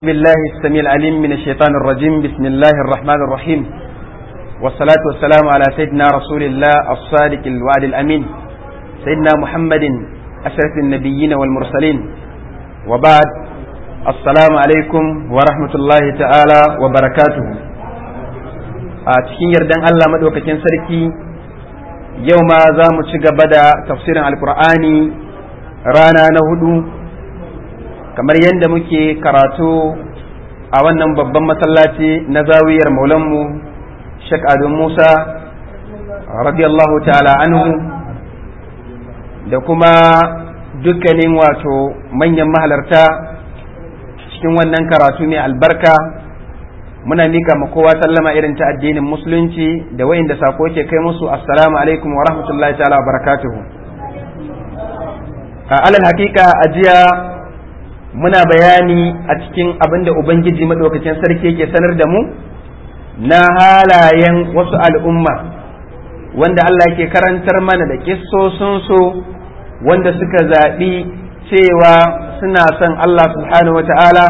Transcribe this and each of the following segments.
بالله السميع العليم من الشيطان الرجيم بسم الله الرحمن الرحيم والصلاة والسلام على سيدنا رسول الله الصادق الوعد الأمين سيدنا محمد أشرف النبيين والمرسلين وبعد السلام عليكم ورحمة الله تعالى وبركاته cikin yardan Allah maɗaukakin sarki yau ma za mu ci gaba da tafsirin alkur'ani rana na hudu kamar yadda muke karatu a wannan babban masallaci na zawiyar maulanmu Sheikh Ado Musa radiyallahu ta'ala anhu da kuma dukkanin wato manyan mahalarta cikin wannan karatu mai albarka muna mika ma kowa sallama irin ta addinin musulunci da wayanda sako ke kai musu assalamu alaikum wa rahmatullahi ta'ala wa barakatuhu a alal hakika a jiya muna bayani a cikin abin da Ubangiji maɗaukacin sarki yake sanar da mu na halayen wasu al'umma wanda Allah yake karantar mana da kissosunsu wanda suka zaɓi cewa suna son Allah subhanahu wa ta'ala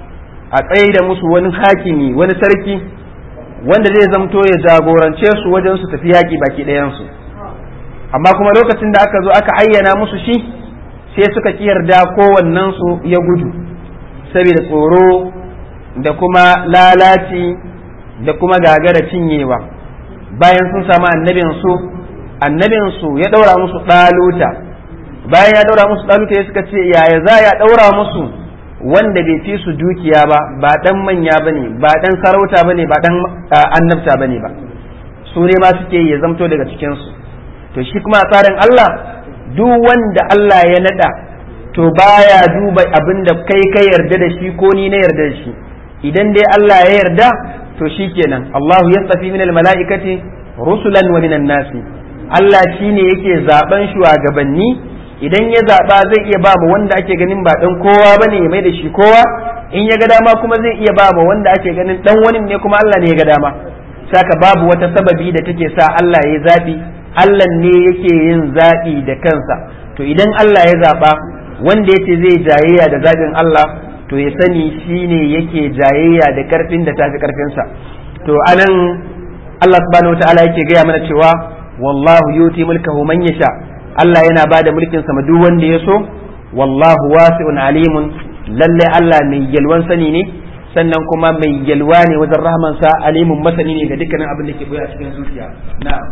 a tsaye da musu wani hakimi wani sarki wanda zai zamto ya jagorance su wajen su tafi yaƙi baki ɗayansu amma kuma lokacin da aka zo aka ayyana musu shi sai suka ki yarda kowannensu ya gudu saboda tsoro da kuma lalaci da kuma gagara cinyewa bayan sun samu annabinsu annabinsu ya ɗaura musu ɗaluta bayan ya ɗaura musu ɗaluta ya suka ce yaya za ya ɗaura musu wanda bai fi su dukiya ba ba ɗan manya ba ne ba ɗan sarauta ba ne ba ɗan annabta ba ne ba su ne ma suke ya zamto daga cikinsu to shi kuma a tsarin Allah duk wanda Allah ya nada to baya duba abin da kai ka yarda da shi ko ni na yarda da shi idan dai Allah ya yarda to shikenan Allahu yastafi min almalaikati rusulan wa minan nasi Allah shine yake zaben shugabanni idan ya zaba zai iya ba mu wanda ake ganin ba dan kowa bane ya mai da shi kowa in ya ga dama kuma zai iya ba mu wanda ake ganin dan wani ne kuma Allah ne ya ga dama saka babu wata sababi da take sa Allah ya zabi Allah ne yake yin zaɓi da kansa to idan Allah ya zaɓa wanda yace zai jayayya da zaɓin Allah to ya sani shi ne yake jayayya da ƙarfin da tafi ƙarfinsa to anan Allah subhanahu wataala yake gaya mana cewa wallahu yuti mulkahu man yasha Allah yana ba da mulkin sa duk wanda ya so wallahu wasi'un alimun lalle Allah mai yalwan sani ne sannan kuma mai yalwa ne wajen rahmansa alimun masani ne ga dukkanin abin da ke buya cikin zuciya na'am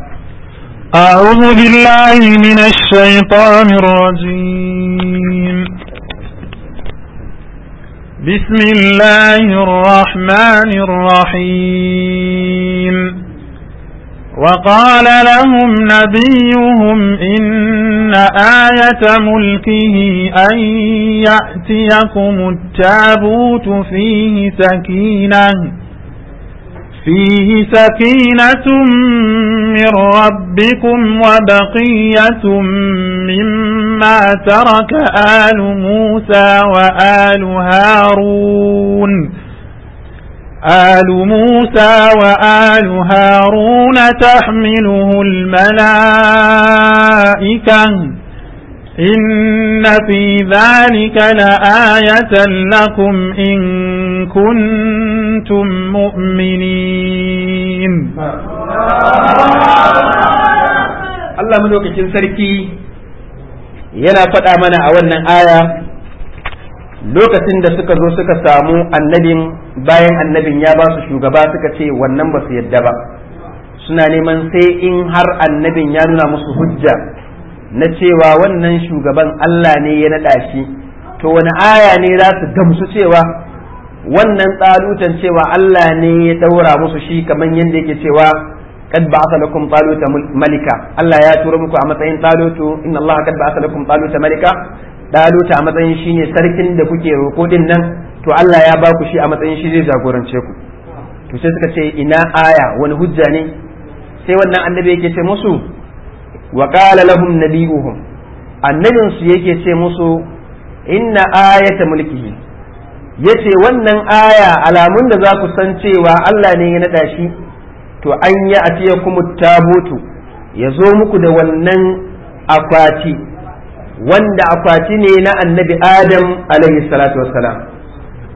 أعوذ بالله من الشيطان الرجيم بسم الله الرحمن الرحيم وقال لهم نبيهم إن آية ملكه أن يأتيكم التابوت فيه سكينة فيه سكينة من ربكم وبقية مما ترك آل موسى وآل هارون آل موسى وآل هارون تحمله الملائكة إن في ذلك لآية لكم إن كنتم مؤمنين Allah madaukakin sarki yana faɗa mana a wannan aya lokacin da suka zo suka samu annabin bayan annabin ya ba su shugaba suka ce wannan ba su yadda ba suna neman sai in har annabin ya nuna musu hujja na cewa wannan shugaban Allah ne ya naɗa shi to wani aya ne za su gamsu cewa wannan tsalutan cewa Allah ne ya ɗaura musu shi kamar yadda yake cewa kad ba'atha lakum taluta malika Allah ya tura muku a matsayin talutu inna Allah kad ba'atha lakum taluta malika taluta a matsayin shine sarkin da kuke roƙo din nan to Allah ya ba ku shi a matsayin shi zai jagorance ku to sai suka ce ina aya wani hujja ne sai wannan annabi yake ce musu wa qala lahum nabiyuhum annabin su yake ce musu inna ayata mulkihi yace wannan aya alamun da za ku san cewa Allah ne ya nada shi to an yi atiya kuma tabutu ya zo muku da wannan akwati wanda akwati ne na annabi adam alaihi salatu wassalam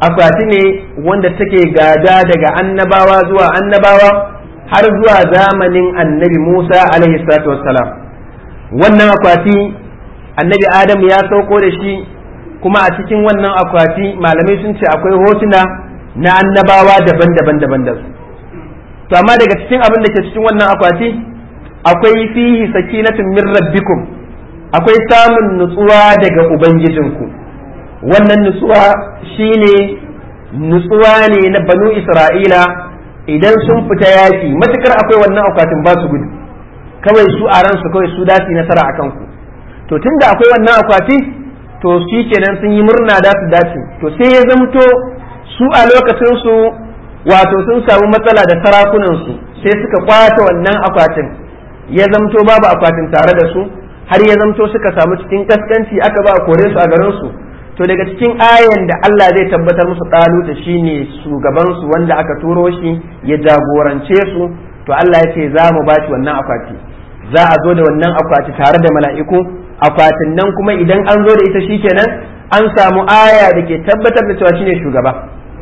akwati ne wanda take gada daga annabawa zuwa annabawa har zuwa zamanin annabi Musa alaihi salatu wassalam wannan akwati annabi Adam ya sauko da shi kuma a cikin wannan akwati malamai sun ce akwai hotuna na annabawa daban-daban daban da su to amma daga cikin abin da ke cikin wannan akwati akwai fihi sakinatun min rabbikum akwai samun nutsuwa daga ubangijinku wannan nutsuwa shine nutsuwa ne na banu isra'ila idan sun fita yaki matukar akwai wannan akwatin ba su gudu kawai su a ransu kawai su dasi nasara akan ku to tunda akwai wannan akwati to shi kenan sun yi murna da su dace to sai ya zamto su a lokacin su wato sun samu matsala da sarakunan su sai suka kwata wannan akwatin ya zamto babu akwatin tare da su har ya zamto suka samu cikin kaskanci aka ba kore su a garin su to daga cikin ayan da Allah zai tabbatar musu ɗaluta shine shugaban su wanda aka turo shi ya jagorance su to Allah ya ce za mu ba shi wannan akwati za a zo da wannan akwati tare da mala'iku akwatin nan kuma idan an zo da ita shikenan an samu aya da ke tabbatar da cewa shine shugaba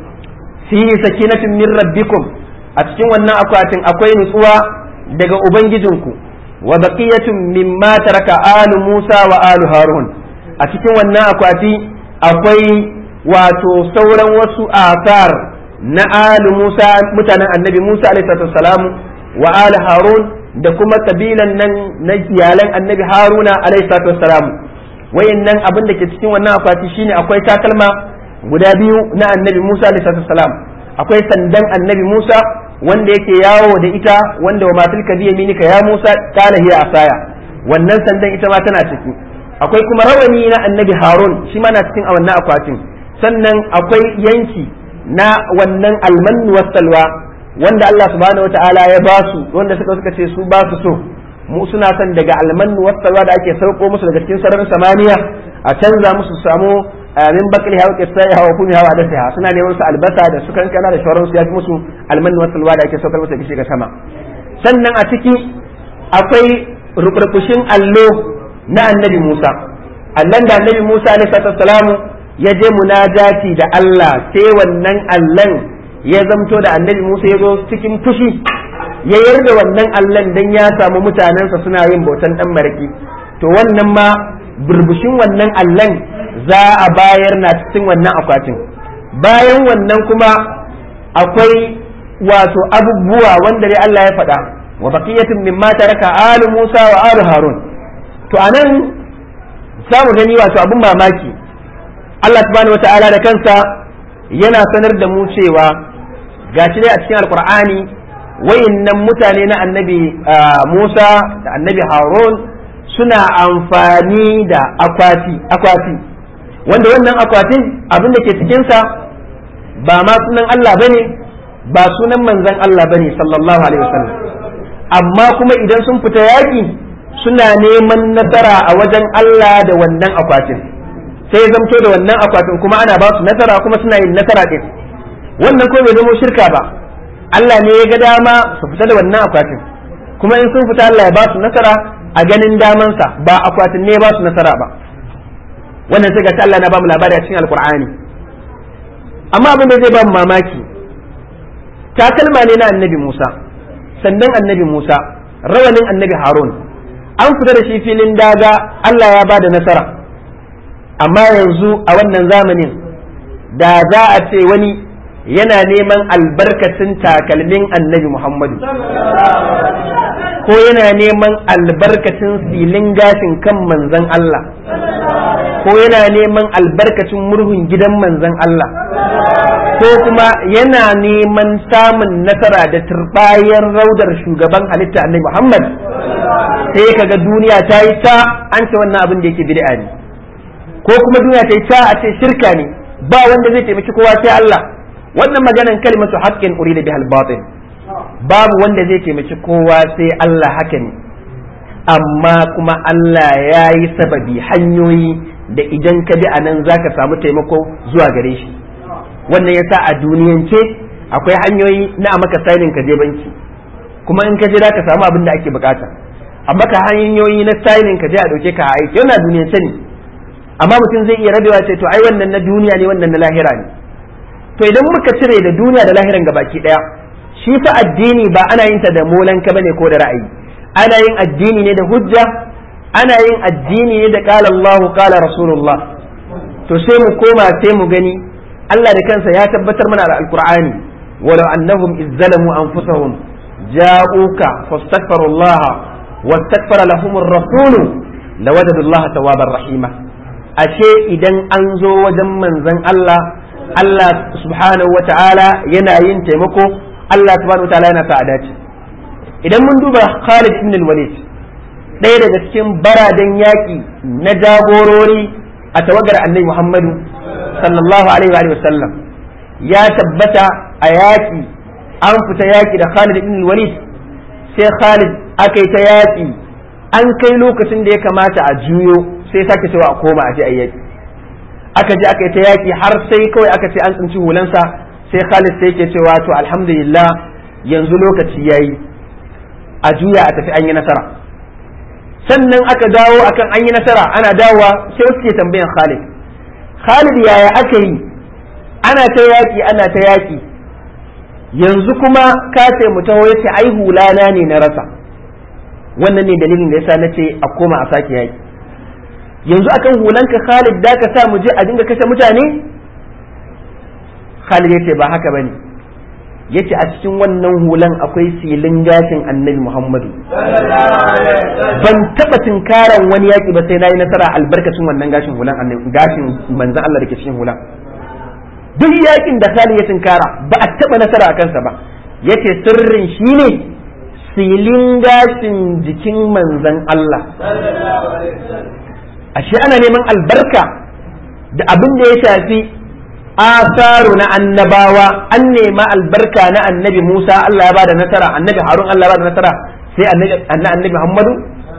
fihi sakinatun min rabbikum a cikin wannan akwatin akwai nutsuwa daga ubangijinku wa baqiyatun mimma taraka alu Musa wa alu Harun a cikin wannan akwati akwai wato sauran wasu asar na alu Musa mutanen annabi Musa alaihi salamu wa alu Harun da kuma kabilan nan na iyalan annabi Haruna alaihi salamu wayannan abin da ke cikin wannan akwati shine akwai takalma guda biyu na annabi Musa alaihi salam akwai sandan annabi Musa wanda yake yawo da ita wanda wa matul kadi yaminika ya Musa kana hiya asaya wannan sandan ita ma tana ciki akwai kuma rawani na annabi Harun shi ma na cikin a wannan akwatin sannan akwai yanki na wannan almannu wasalwa wanda Allah subhanahu wataala ya ba su wanda suka suka ce su ba su so mu suna son daga almannu wasalwa da ake sauko musu daga cikin sararin samaniya a canza musu samu min bakli hawa kisai hawa kumi hawa da sai suna neman su albasa da su kankana da sauran su ya fi musu almannu wasalwa da ake saukar musu da ga sama sannan a ciki akwai rukurkushin allo na annabi Musa allan da annabi Musa alaihi salamu ya je munajati da Allah sai wannan allan ya zamto da annabi Musa ya zo cikin fushi ya yarda wannan allan dan ya samu mutanensa suna yin bautan dan maraki to wannan ma burbushin wannan allan za a bayar na cikin wannan akwatin bayan wannan kuma akwai wato abubuwa wanda dai Allah ya faɗa wa baqiyatun mimma taraka alu Musa wa alu Harun to anan za mu gani wato abun mamaki Allah subhanahu wata'ala da kansa yana sanar da mu cewa gashi dai a cikin alkur'ani wayannan mutane na annabi Musa da annabi Harun suna amfani da akwati akwati wanda wannan akwatin abin da ke cikinsa ba ma sunan Allah bane ba sunan manzon Allah bane sallallahu alaihi wasallam amma kuma idan sun fita yaƙi suna neman nasara a wajen Allah da wannan akwatin sai zamto da wannan akwatin kuma ana ba su nasara kuma suna yin nasara din wannan ko bai zama shirka ba Allah ne ya ga dama su fita da wannan akwatin kuma in sun fita Allah ya ba su nasara a ganin damansa ba akwatin ne ya ba su nasara ba wannan sai ga Allah na ba mu labari a cikin alkur'ani amma abin da zai ba mu mamaki takalma ne na annabi Musa sannan annabi Musa rawanin annabi Harun an fita da shi filin daga Allah ya ba da nasara amma yanzu a wannan zamanin da za a ce wani yana neman albarkacin takalmin annabi Muhammadu ko yana neman albarkacin silin gashin kan manzan Allah ko yana neman albarkacin murhun gidan manzan Allah ko kuma yana neman samun nasara da turbayar raudar shugaban halitta annabi Muhammad sai kaga duniya ta yi ta an ce wannan abin da yake bid'a ne ko kuma duniya ta yi ta a ce shirka ne ba wanda zai taimaki kowa sai Allah wannan maganan kalmatu haqqin urida bihal batil babu wanda zai taimaki kowa sai Allah haka ne amma kuma Allah ya yi sababi hanyoyi da idan ka bi a nan za ka samu taimako zuwa gare shi wannan yasa a duniyance akwai hanyoyi na a maka sainin ka je banki kuma in ka je za ka samu abin da ake bukata amma ka hanyoyi na sainin ka je a dauke ka a aiki yana duniyance ne amma mutum zai iya rabewa ce to ai wannan na duniya ne wannan na lahira ne to idan muka cire da duniya da lahiran gabaki daya shi fa addini ba ana yin ta da molanka bane ko da ra'ayi ana yin addini ne da hujja ana yin addini ne da qala Allahu qala Rasulullah to sai mu koma sai mu gani Allah da kansa ya tabbatar mana da alqur'ani walau annahum izzalamu anfusahum ja'uka fastaghfiru Allah wastaghfara lahum ar-rasul lawajadu Allah tawwabar rahima ashe idan an zo wajen manzon Allah Allah subhanahu wa ta'ala yana yin taimako Allah subhanahu wa ta'ala yana sa a dace idan mun duba Khalid ibn al-Walid ɗaya daga cikin baradan yaƙi na jagorori a tawagar annabi Muhammadu sallallahu alaihi wa sallam ya tabbata a yaƙi an fita yaƙi da Khalid ibn al-Walid sai Khalid aka yi ta yaƙi an kai lokacin da ya kamata a juyo sai sake cewa a koma a je a yaƙi aka je aka yi ta yaƙi har sai kawai aka ce an tsinci hulansa sai Khalid sai yake cewa to alhamdulillah yanzu lokaci yayi a juya a tafi an yi nasara sannan aka dawo akan an yi nasara ana dawowa sai wasu ke tambayan Khalid Khalid yaya aka yi ana ta yaƙi ana ta yaƙi yanzu kuma ka ce mu taho yace ai hulana ne na rasa wannan ne dalilin da yasa nace a koma a sake yaƙi yanzu akan hulanka Khalid da ka sa mu je a dinga kashe mutane Khalid yace ba haka bane yace a cikin wannan hulan akwai silin gashin Annabi Muhammadu ban taba tinkaran wani yaki ba sai nayi nasara albarkacin wannan gashin hulan Annabi gashin manzon Allah dake cikin hulan duk yakin da Khalid ya tinkara ba a taba nasara a kansa ba yace sirrin shine silin gashin jikin manzon Allah ashe ana neman albarka da abin da ya shafi asaru na annabawa an nema albarka na annabi Musa Allah ya bada nasara annabi Harun Allah ya bada nasara sai annabi Muhammadu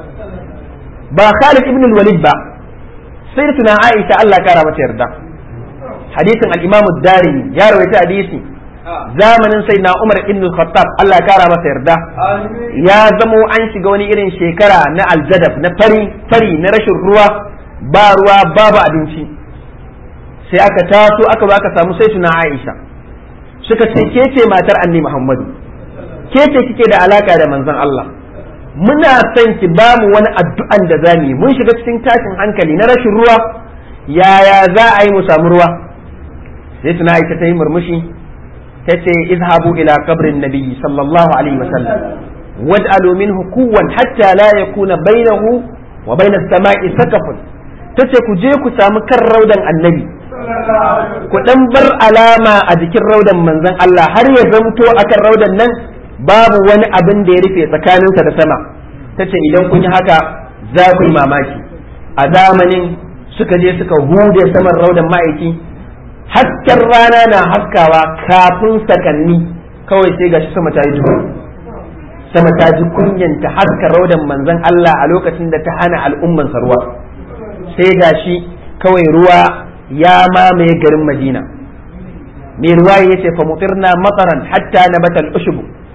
ba Khalid ibn al-Walid ba sai tuna Aisha Allah ya kara mata yarda hadisin al-Imam ad-Darimi ya rawaita hadisi zamanin sai na Umar ibn al-Khattab Allah ya kara masa yarda ya zamo an shiga wani irin shekara na aljadab na fari fari na rashin ruwa ba ruwa babu abinci sai aka taso aka zo aka samu sai tuna Aisha suka ce ke ce matar Annabi Muhammadu ke ce kike da alaka da manzon Allah muna son ki ba mu wani addu'an da zamu yi mun shiga cikin tashin hankali na rashin ruwa yaya za a yi mu samu ruwa sai tuna Aisha ta yi murmushi ta ce izhabu ila qabrin nabi sallallahu alaihi wa sallam waj'alu minhu quwwan hatta la yakuna bainahu wa bain as-sama'i sakafun tace ku je ku samu kan raudan annabi ku dan bar alama a jikin raudan manzon Allah har ya zamto akan raudan nan babu wani abin da ya rufe tsakaninsa da sama tace idan kun yi haka za ku yi mamaki a zamanin suka je suka hude saman raudan ma'aiki hasken rana na haskawa kafin sakanni kawai sai gashi sama ta yi duhu sama ta ji kunyanta haska raudan manzon Allah a lokacin da ta hana al'umman ruwa sai gashi kawai ruwa ya mamaye garin Madina mai ruwa ya ce fa mutirna mataran hatta nabata al-ushb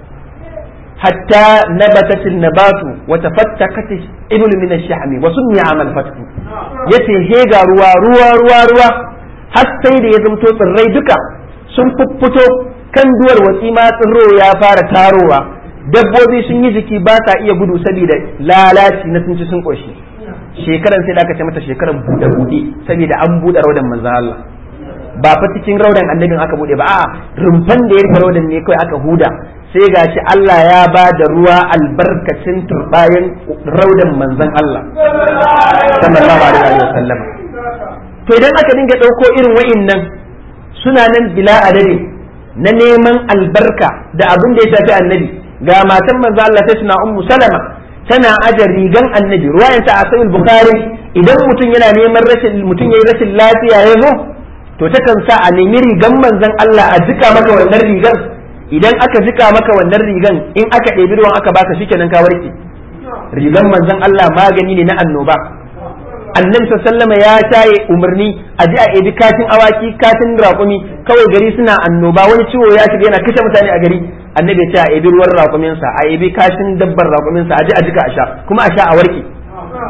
hatta nabatat an-nabatu wa tafattakat ibl min ash-shahm wa sunni amal fatku yace he ga ruwa ruwa ruwa ruwa har sai da ya zamto tsirrai duka sun fuffuto kan duwar watsi ma tsirro ya fara tarowa dabbobi sun yi jiki ba sa iya gudu saboda lalaci na sun ci sun koshi shekaran sai da aka ce mata shekaran buɗe buɗe saboda an buɗe raudan manzan Allah ba fa cikin raudan annabin aka buɗe ba a'a rumfan da ya rufe raudan ne kawai aka huda sai gashi Allah ya ba da ruwa albarkacin turbayan raudan manzan Allah sallallahu alaihi wa sallam to idan aka dinga ɗauko irin wa'innan suna nan bila adadi na neman albarka da abin da ya shafi annabi ga matan manzo Allah ta suna ummu salama tana aje rigan annabi ruwayan ta a sahih bukhari idan mutum yana neman rashin mutum yayi rashin lafiya ya zo to takan sa a nemi rigan manzon Allah a jika maka wannan rigan idan aka jika maka wannan rigan in aka ɗebi ruwan aka baka shikenan ka warke rigan manzon Allah magani ne na annoba annabi sallama ya shaye umarni a ji a ebi katin awaki katin raƙumi kawai gari suna annoba wani ciwo ya shiga yana kashe mutane a gari annabi ya ce a ebi ruwan raƙuminsa a ebi kashin dabbar raƙuminsa a ji a jika a sha kuma a sha a warke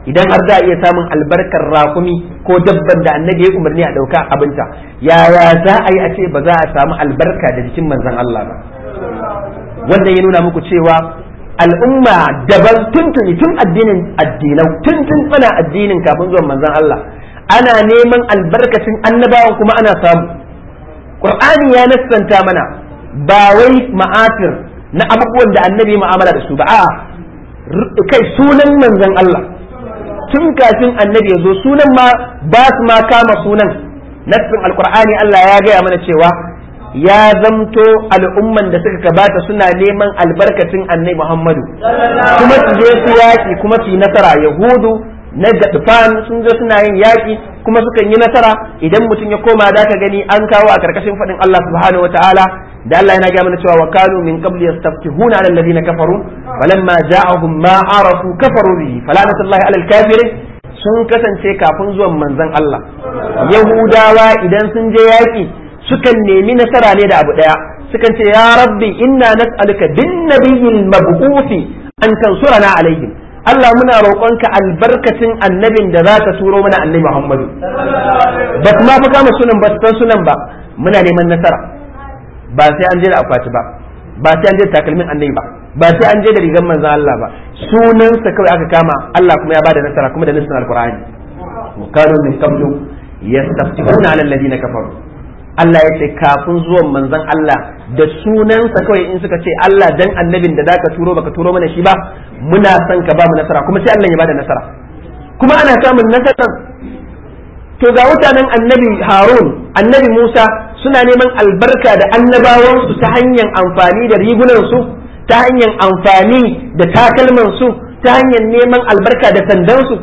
idan har za a iya samun albarkar rakumi ko dabban da annabi ya umarni a ɗauka abinta yaya za a yi a ce ba za a samu albarka da jikin manzon Allah ba wannan ya nuna muku cewa al'umma daban tuntuni tun addinin addinau tun tun tsana addinin kafin zuwan manzon Allah ana neman albarkacin annabawan kuma ana samu qur'ani ya nassanta mana ba wai ma'afir na abubuwan da annabi mu'amala da su ba a'a kai sunan manzon Allah tun kafin annabi ya zo sunan ma ba su ma kama sunan nassin alqur'ani Allah ya gaya mana cewa ya zamto al'umman da suka gabata suna neman albarkacin annabi Muhammadu kuma su je su yaki kuma su yi nasara yahudu na gadfan sun zo suna yin yaki kuma sukan yi nasara idan mutum ya koma da ka gani an kawo a karkashin faɗin Allah subhanahu wataala da Allah yana gaya mana cewa wa kanu min qabli yastaftihuna ala alladhina kafaru falamma ja'ahum ma arafu kafaru bihi falanatullahi ala alkafirin sun kasance kafin zuwan manzon Allah yahudawa idan sun je yaki sukan nemi nasara ne da abu daya sukan ce ya rabbi inna nas'aluka bin nabiyil mab'uthi an tansurana alaihim Allah muna roƙonka albarkacin annabin da za ka turo mana annabi Muhammadu ba su ma fi kama sunan ba san sunan ba muna neman nasara ba sai an je da akwati ba ba sai an je da takalmin annabi ba ba sai an je da rigar manzon Allah ba sunansa kawai aka kama Allah kuma ya bada nasara kuma da nassin alqur'ani wa kanu min qablu yastaftihuna ala alladhina kafaru Allah ya ce kafin zuwan manzon Allah da sunansa kawai in suka ce Allah dan annabin da zaka turo baka turo mana shi ba muna son ka ba mu nasara kuma sai Allah ya bada nasara kuma ana samun nasara to ga mutanen annabi Harun annabi Musa suna neman albarka da annabawansu ta hanyar amfani da rigunansu ta hanyar amfani da takalmansu ta hanyar neman albarka da sandansu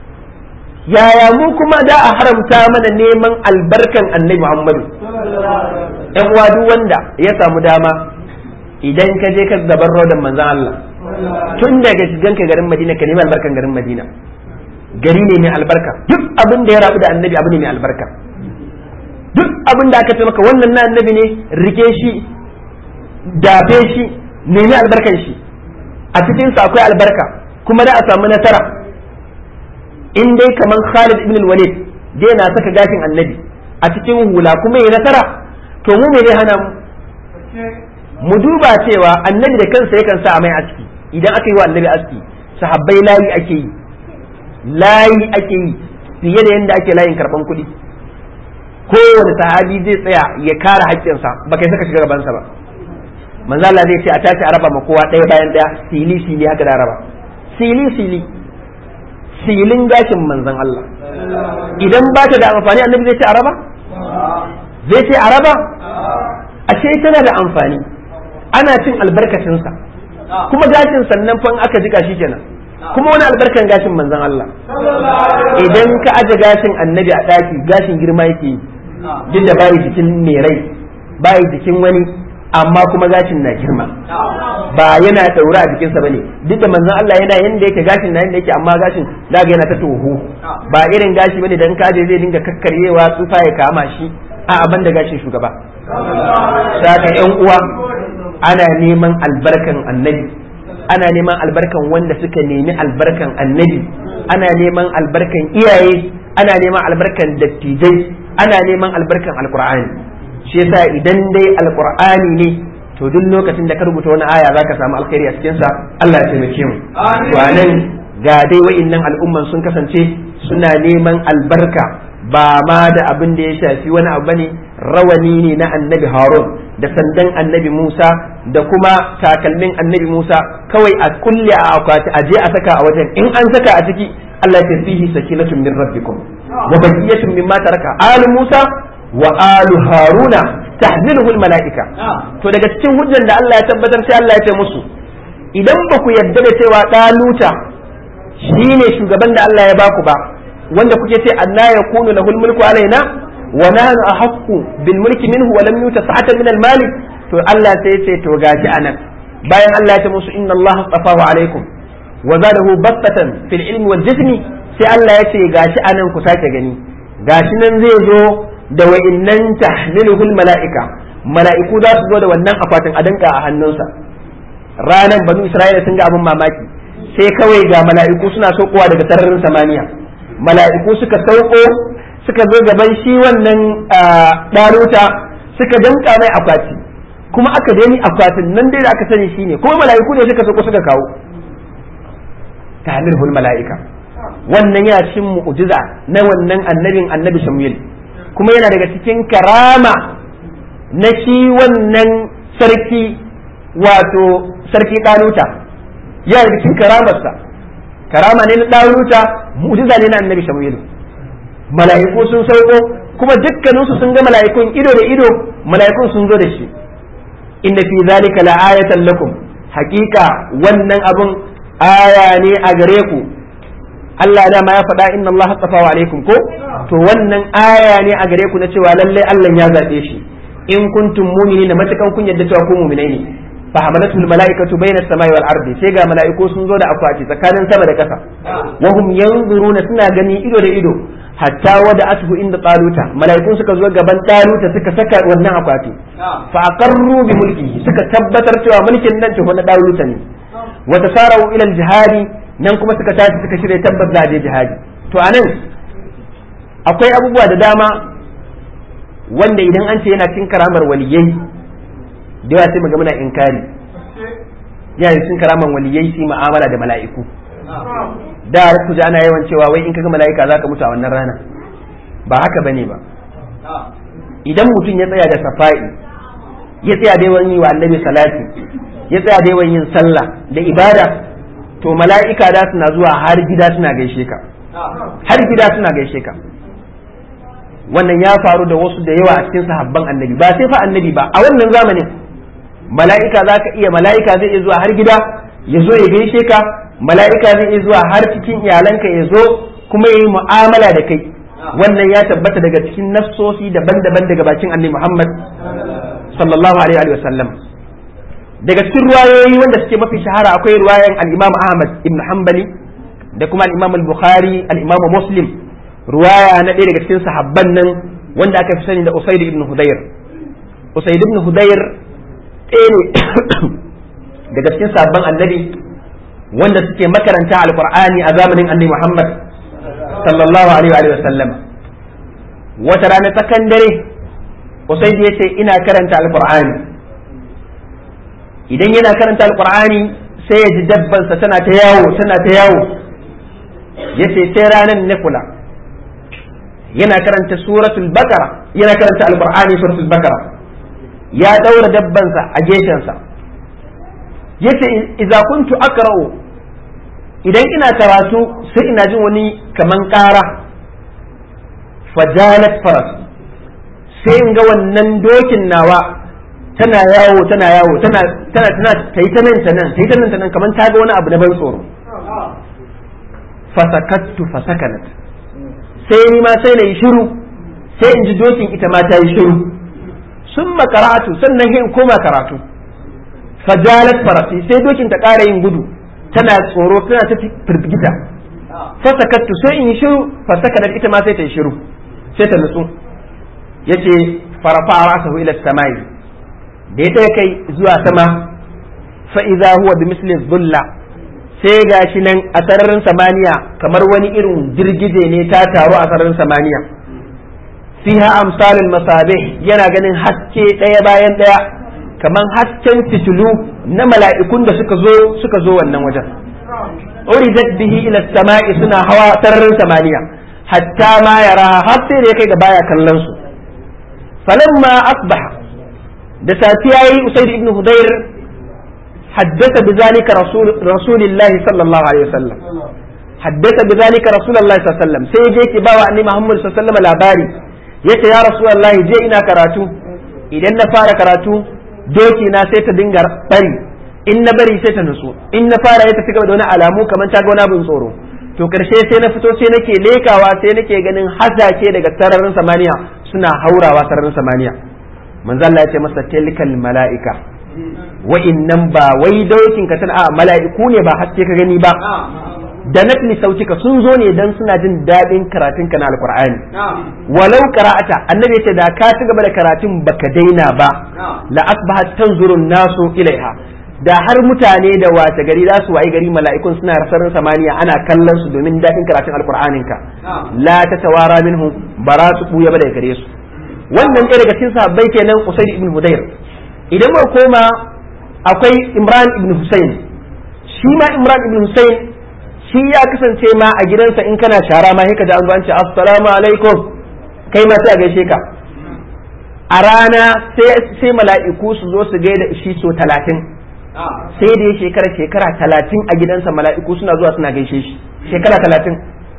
yaya mu kuma da a haramta mana neman albarkan annabi Muhammadu ‘yan uwa duk wanda ya samu dama idan ka je ka gaban rodan manzan Allah tun daga shigan ka garin Madina ka nemi albarkan garin Madina gari ne mai albarka duk abin da ya rabu da annabi abu ne mai albarka duk abin da aka ce maka wannan na annabi ne rike shi dafe shi nemi albarkan shi a cikinsa akwai albarka kuma da a samu nasara in dai kamar Khalid ibn al-Walid dai na saka gashin annabi a cikin hula kuma ya nasara to mu me zai hana mu mu duba cewa annabi da kansa yakan sa mai aski idan aka yi wa annabi aski sahabbai layi ake yi layi ake yi fiye da yadda ake layin karban kuɗi kowane sahabi zai tsaya ya kare haƙƙinsa ba kai saka shiga gabansa ba manzo Allah zai ce a tashi a raba ma kowa ɗaya bayan ɗaya sili sili haka da raba sili sili silin gashin manzon Allah idan ba ta da amfani annabi zai ce a raba zai ce a raba ashe tana da amfani ana cin albarkacinsa kuma gashin sannan fan aka jika shi kenan kuma wani albarkan gashin manzon Allah idan ka aje gashin annabi a ɗaki gashin girma yake duk da bayi jikin mai rai bayi jikin wani amma kuma gashin na girma ba yana daura a jikinsa bane duk da manzon Allah yana yanda yake gashin na yanda yake amma gashin daga yana ta toho ba irin gashi bane dan kaje zai dinga kakkaryewa tsufa ya kama shi a abin da gashin shugaba saka yan uwa ana neman albarkan annabi ana neman albarkan wanda suka nemi albarkan annabi ana neman albarkan iyaye ana neman albarkan dattijai ana neman albarkan alqur'ani shi yasa idan dai alqur'ani ne to duk lokacin da ka rubuta wani aya zaka samu alkhairi a cikin sa Allah ya taimake mu to anan ga dai wa'annan al'umman sun kasance suna neman albarka ba ma da abin da ya shafi wani abu bane rawani ne na annabi Harun da sandan annabi Musa da kuma takalmin annabi Musa kawai a kulle a akwati a je a saka a wajen in an saka a ciki Allah ya fihi sakinatun min rabbikum wa baqiyatun mimma taraka al Musa wa alu haruna tahmiluhu almalaika to daga cikin hujjan da Allah ya tabbatar sai Allah ya ce musu idan ba ku yarda da cewa daluta shine shugaban da Allah ya baku ba wanda kuke ce anna yakunu lahul mulku alaina wa nahnu ahaqqu bil mulki minhu wa lam yuta sa'atan min al mali to Allah sai ya ce to gashi anan bayan Allah ya ce musu inna Allah astafahu alaikum wa zadahu bastatan fil ilmi wal jismi sai Allah ya ce gashi anan ku sake gani gashi nan zai zo da wa'innan tahmiluhul mala'ika mala'iku za su zo da wannan akwatin a danka a hannunsa ranan banu isra'ila sun ga abin mamaki sai kawai ga mala'iku suna saukowa daga sararin samaniya mala'iku suka sauko suka zo gaban shi wannan ɗaruta suka danka mai akwati kuma aka dani akwatin nan dai da aka sani shine kuma mala'iku ne suka sauko suka kawo tahmirhul mala'ika wannan yana cikin mu'jiza na wannan annabin annabi Samuel kuma yana daga cikin karama na shi wannan sarki wato sarki ɗaluta yana daga cikin karamarsa karama ne na ɗaluta mu'jiza ne na annabi Samuel mala'iku sun sauko kuma dukkaninsu sun ga mala'ikun ido da ido mala'ikun sun zo da shi inna fi zalika la'ayatan lakum haqiqa wannan abun aya ne a gare ku Allah da ma ya faɗa inna Allah hasafa wa alaikum ko to wannan aya ne a gare ku na cewa lalle Allah ya zabe shi in kuntum mu'minina matakan kun yadda cewa ku mu'minai ne fa hamalatul malaikatu bayna samai wal ardi sai ga malaiku sun zo da akwati tsakanin sama da ƙasa wa hum yanzuruna suna gani ido da ido hatta wada ashu inda taluta malaikun suka zo gaban taluta suka saka wannan akwati fa aqarru bi mulki suka tabbatar cewa mulkin nan ce na taluta ne wa tasarawu ila al jihadi nan kuma suka tashi suka shirya tabbas za je jihadi to anan akwai abubuwa da dama wanda idan an ce yana cin karamar waliyai da yawa sai muga muna inkari yana cin karamar waliyai sai mu'amala da mala'iku da ku ji ana yawan cewa wai in kaga mala'ika zaka mutu a wannan rana ba haka bane ba idan mutum ya tsaya da safa'i ya tsaya da yawan yi wa annabi salati ya tsaya da yawan yin sallah da ibada to mala'ika da suna zuwa har gida suna gaishe ka har gida suna gaishe ka wannan ya faru da wasu da yawa a cikin sahabban annabi ba sai fa annabi ba a wannan zamanin mala'ika za ka iya mala'ika zai iya zuwa har gida ya zo ya gaishe ka mala'ika zai iya zuwa har cikin iyalanka ya zo kuma ya yi mu'amala da kai wannan ya tabbata daga cikin nafsosi daban-daban daga bakin annabi Muhammad sallallahu alaihi wa sallam daga cikin ruwayoyi wanda suke mafi shahara akwai ruwayan al-Imam Ahmad ibn Hanbali da kuma al-Imam al-Bukhari al-Imam Muslim ruwaya na ɗaya daga cikin sahabban nan wanda aka fi sani da Usaid ibn Hudayr Usaid ibn Hudayr ɗaya ne daga cikin sahabban annabi wanda suke makaranta alqur'ani a zamanin annabi Muhammad sallallahu alaihi wa sallam wata rana tsakan dare Usaid ya ce ina karanta alqur'ani idan yana karanta alqur'ani sai ya ji dabbansa tana ta yawo tana ta yawo yace sai ranan na kula yana karanta suratul bakara yana karanta alqur'ani suratul bakara ya daura dabbansa a gefensa yace idza kuntu aqra'u idan ina karatu sai ina jin wani kaman ƙara fajalat faras sai in ga wannan dokin nawa tana yawo tana yawo tana tana tana ta yi ta nan ta nan ta yi ta nan ta nan kaman ta ga wani abu na ban tsoro fasakattu fasakanat sai ni ma sai na yi shiru sai in ji dokin ita ma ta yi shiru sun makaratu sannan in koma karatu fajalat farasi sai dokin ta ƙara yin gudu tana tsoro tana ta firgita fasakattu sai in yi shiru fasakanar ita ma sai ta yi shiru sai ta nutsu yace farafa rasahu ila samai da ya kai zuwa sama fa idza huwa bi misli dhulla sai ga shi nan a sararin samaniya kamar wani irin girgije ne ta taru a sararin samaniya fiha amsalul masabih yana ganin haske ɗaya bayan ɗaya kamar hasken fitilu na mala'ikun da suka zo suka zo wannan wajen uridat bihi ila sama'i suna hawa sararin samaniya hatta ma yara har sai da ya kai ga baya kallon su falamma asbaha da safiya yi usaid ibn hudayr حدث بذلك رسول رسول الله صلى الله عليه وسلم حدث بذلك رسول الله صلى الله عليه وسلم sai je ki bawa annabi Muhammad sallallahu alaihi wasallam labari yace ya rasulullah je ina karatu idan na fara karatu doki na sai ta dinga bari in na bari sai ta nutsu in na fara ya tafi gaba da wani alamu kamar ta ga wani abin tsoro to karshe sai na fito sai nake lekawa sai nake ganin hasashe daga sararin samaniya suna haurawa sararin samaniya manzo Allah ya ce masa tilkal mala'ika wa'innan ba wai daukin ka tana a mala'iku ne ba haske ka gani ba da natli sautika sun zo ne dan suna jin daɗin karatun ka na alqur'ani walau qara'ata annabi yace da ka ci gaba da karatun baka daina ba la asbahat tanzurun nasu ilaiha da har mutane da wace gari za su wayi gari mala'ikun suna sararin samaniya ana kallon su domin daɗin karatun alkur'anin ka la ta tawara minhu ba za su buya ba daga gare su wannan ɗaya daga cikin sahabbai kenan usaid ibn hudayr idan mu koma akwai imran ibn husayn shi ma imran ibn husayn shi ya kasance ma a gidansa in kana shara ma haka da an zo an ce assalamu alaikum kai ma sai a gaishe ka a rana sai mala'iku su zo su gaida shi so talatin sai da ya shekara shekara talatin a gidansa mala'iku suna zuwa suna gaishe shi shekara talatin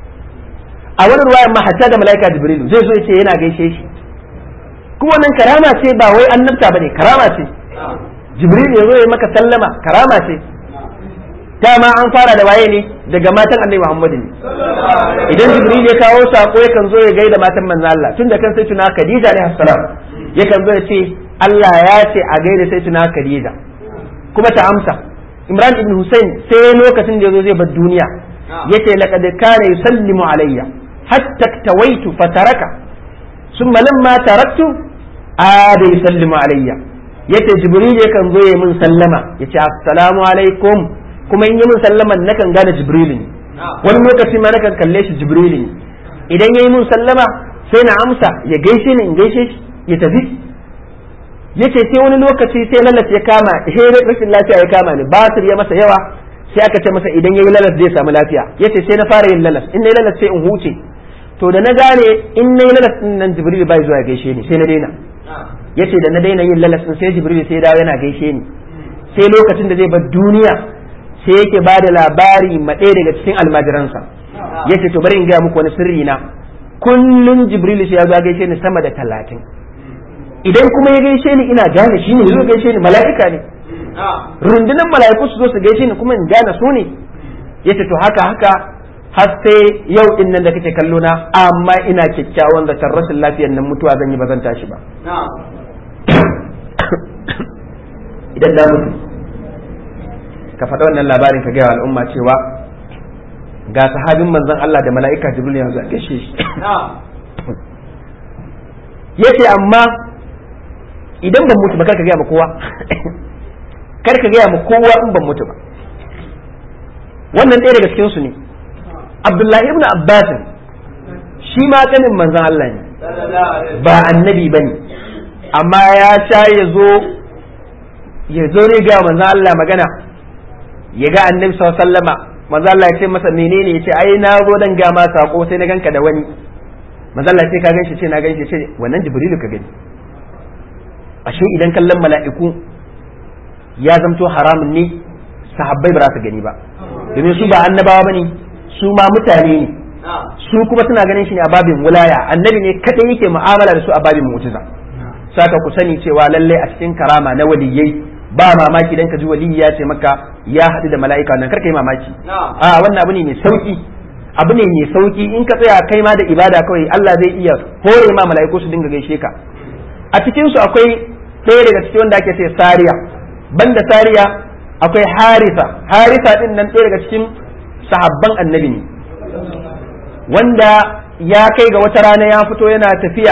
a wani ruwayan ma hatta da mala'ika jibrilu zai zo ya ce yana gaishe shi kuma wannan karama ce ba wai annabta bane karama ce jibril ya zo ya maka sallama karama ce dama an fara da waye ne daga matan annabi muhammadu ne idan jibril ya kawo sako yakan zo ya gaida matan manzo Allah tun da kan sai tuna khadija alaihi salam yakan zo ya ce Allah ya ce a gaida sai tuna khadija kuma ta amsa imran ibn husayn sai lokacin da yazo zai bar duniya yace laqad kana yusallimu alayya hatta tawaitu fataraka summa lamma taraktu ada yusallimu alayya yace jibril yakan zo ya min sallama yace assalamu alaikum kuma in yi min sallaman nakan gane jibril ne wani lokaci ma nakan kalle shi jibril ne idan yayi min sallama sai na amsa ya gaishe ni in gaishe shi ya tafi yace sai wani lokaci sai lalas ya kama he rashin lafiya ya kama ni basir ya masa yawa sai aka ce masa idan yayi lalas zai samu lafiya yace sai na fara yin lalas in nayi lalas sai in huce to da na gane in nayi lalas din nan jibril bai zuwa gaishe ni sai na daina yace da na daina yin lalas din sai jibril sai dawo yana gaishe ni sai lokacin da zai bar duniya sai yake ba da labari ma ɗaya daga cikin almajiransa yace to bari in gaya muku wani sirri na kullum jibril sai ya zo gaishe ni sama da talatin idan kuma ya gaishe ni ina gane shi ne zo gaishe ni mala'ika ne rundunar mala'iku su zo su gaishe ni kuma in gane su ne yace to haka haka har sai yau din nan da kake kallo na amma ina kyakkyawan da rashin lafiyar nan mutuwa zan yi ba zan tashi ba idan da mutu ka faɗa wannan labarin ka gaya wa al'umma cewa ga sahabin manzon Allah da mala'ika Jibril yanzu a gaishe shi yace amma idan ban mutu ba kar ka gaya ma kowa kar ka gaya ma kowa in ban mutu ba wannan ɗaya daga cikin su ne Abdullahi ibn Abbas shi ma kanin manzon Allah ne ba annabi bane amma ya sha ya zo ya zo ne ga manzon Allah magana ya ga annabi sallallahu alaihi wasallama manzon Allah ya ce masa menene ya ce ai na zo dan ga ma sako sai na ganka da wani manzon Allah sai ka ganshi ce na ganshi ce wannan Jibrilu ka gani ashe idan kallon mala'iku ya zamto haramun ne sahabbai ba za su gani ba domin su ba annabawa bane su ma mutane ne su kuma suna ganin shi ne a babin wulaya annabi ne kadai yake mu'amala da su a babin mu'jiza saka ku sani cewa lalle a cikin karama na waliyai ba mamaki dan ka ji waliyi ya ce maka ya haɗu da mala'ika nan karka yi mamaki a wannan abu ne mai sauki abu ne mai sauki in ka tsaya kai ma da ibada kawai Allah zai iya hore ma mala'iku su dinga gaishe ka a cikin su akwai ɗaya daga cikin wanda ake ce sariya banda sariya akwai harisa harisa din nan ɗaya daga cikin sahabban annabi ne wanda ya kai ga wata rana ya fito yana tafiya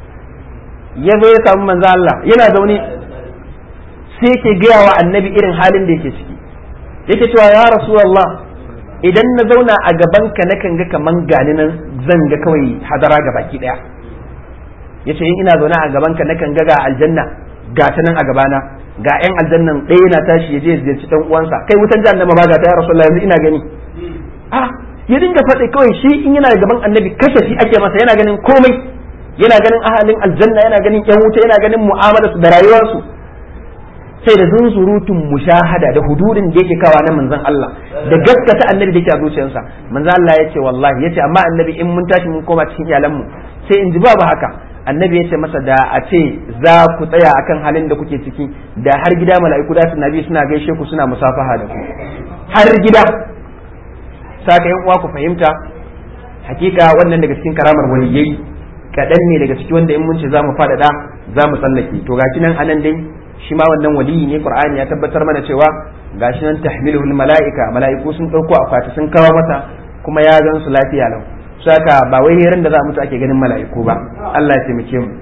ya zo ya samu manzo Allah yana zaune sai yake gaya wa annabi irin halin da yake ciki yake cewa ya rasulullah idan na zauna a gaban ka nakan ga kaman gani nan zan ga kawai hadara ga baki daya yace in ina zaune a gaban ka nakan ga ga aljanna ga ta nan a gabana ga yan aljannan ɗaya yana tashi ya je ya ziyarci dan uwansa kai wutan jahannama ba ga ta ya rasulullah yanzu ina gani ah ya dinga faɗi kawai shi in yana gaban annabi kashe shi ake masa yana ganin komai yana ganin ahalin aljanna yana ganin yan wuta yana ganin mu'amalarsu da rayuwarsu sai da zunzurutun mushahada da hududin da yake kawa na manzon Allah da gaskata annabi da yake a zuciyarsa manzon Allah ya ce wallahi ya ce amma annabi in mun tashi mun koma cikin iyalanmu sai in ji babu haka annabi ya ce masa da a ce za ku tsaya akan halin da kuke ciki da har gida mala'iku da su nabi suna gaishe ku suna musafaha da ku har gida saka yan uwa ku fahimta hakika wannan daga cikin karamar waliyai kaɗan ne daga ciki wanda in mun ce za mu faɗaɗa za mu tsallake to gashi nan anan dai shi ma wannan waliyi ne qur'ani ya tabbatar mana cewa gashi nan tahmiluhul mala'ika mala'iku sun ɗauko akwati sun kawo masa kuma ya gan su lafiya lau saka ba wai ran da za mutu ake ganin mala'iku ba Allah ya taimake mu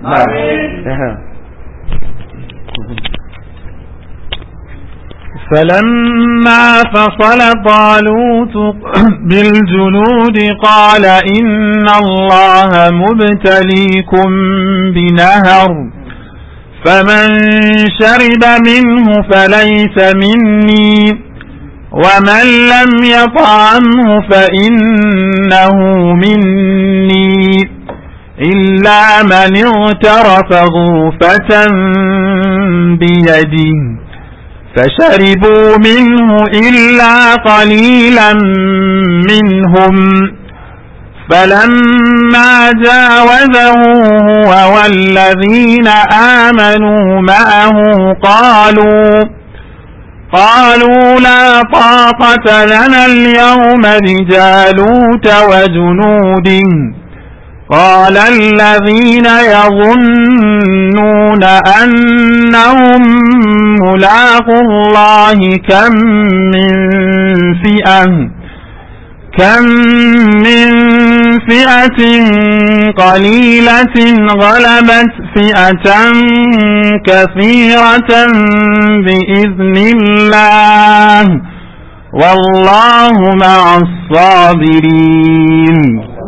فلما فصل طالوت بالجنود قال إن الله مبتليكم بنهر فمن شرب منه فليس مني ومن لم يطعمه فإنه مني إلا من اغترف غرفة بيده فشربوا منه إلا قليلا منهم فلما جاوزه هو والذين آمنوا معه قالوا قالوا لا طاقة لنا اليوم بجالوت وجنوده قال الذين يظنون أنهم ملاقوا الله كم من فئة كم من فئة قليلة غلبت فئة كثيرة بإذن الله والله مع الصابرين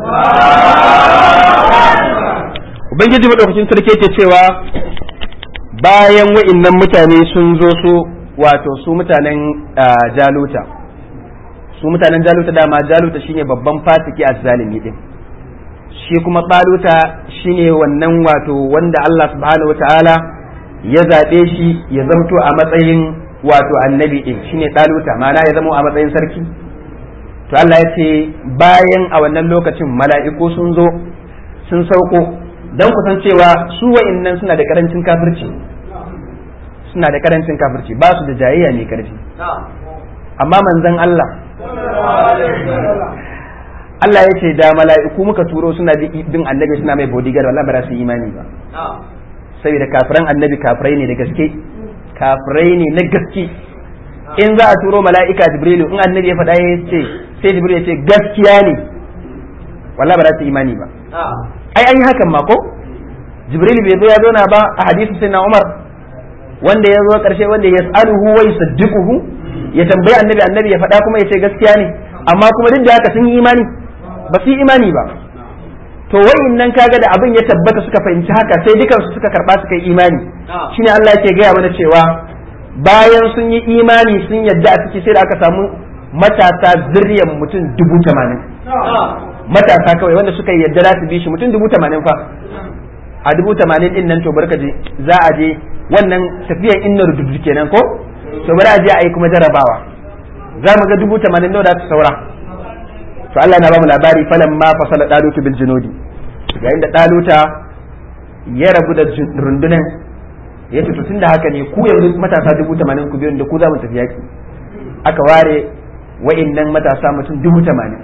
ubangiji madaukakin sarki yake cewa bayan wa'innan mutane sun zo su wato su mutanen jaluta su mutanen jaluta dama jaluta shine babban fasiki a zalimi din shi kuma baluta shine wannan wato wanda Allah subhanahu wataala ya zaɓe shi ya zamto a matsayin wato annabi din shine daluta ma'ana ya zamo a matsayin sarki to Allah ya ce bayan a wannan lokacin mala'iku sun zo sun sauko don kusan cewa su wa'innan suna da karancin kafirci suna da karancin kafirci ba su da jayayya mai karfi amma manzan Allah Allah ya ce da mala'iku muka turo suna bin annabi suna mai bodyguard wallahi ba za su yi imani ba saboda kafiran annabi kafirai ne da gaske kafirai ne na gaske in za a turo mala'ika jibrilu in annabi ya faɗa ya ce sai jibril ya ce gaskiya ne wallahi ba za su imani ba ai an yi hakan ma ko jibril bai zo ya zauna ba a hadisi sai na umar wanda ya zo karshe wanda ya tsaluhu wai saddiquhu ya tambayi annabi annabi ya faɗa kuma ya ce gaskiya ne amma kuma duk da haka sun yi imani ba su yi imani ba to wayin nan kaga da abin ya tabbata suka fahimci haka sai dukansu suka karba suka yi imani shine Allah yake gaya mana cewa bayan sun yi imani sun yadda a ciki sai da aka samu matasa zuriyar mutum dubu tamanin matasa kawai wanda suka yadda za su bi shi mutum dubu tamanin fa a dubu tamanin din nan to barka je za a je wannan tafiyan inna rududu kenan ko to bari a je a yi kuma jarabawa za mu ga dubu tamanin nawa da su saura to Allah na ba mu labari falan ma fasala dalutu bil junudi yayin da daluta ya rabu da rundunan ya ce to tunda haka ne ku yanzu matasa dubu tamanin ku biyu da ku za mu tafi yaki aka ware wa'innan matasa mutum dubu tamanin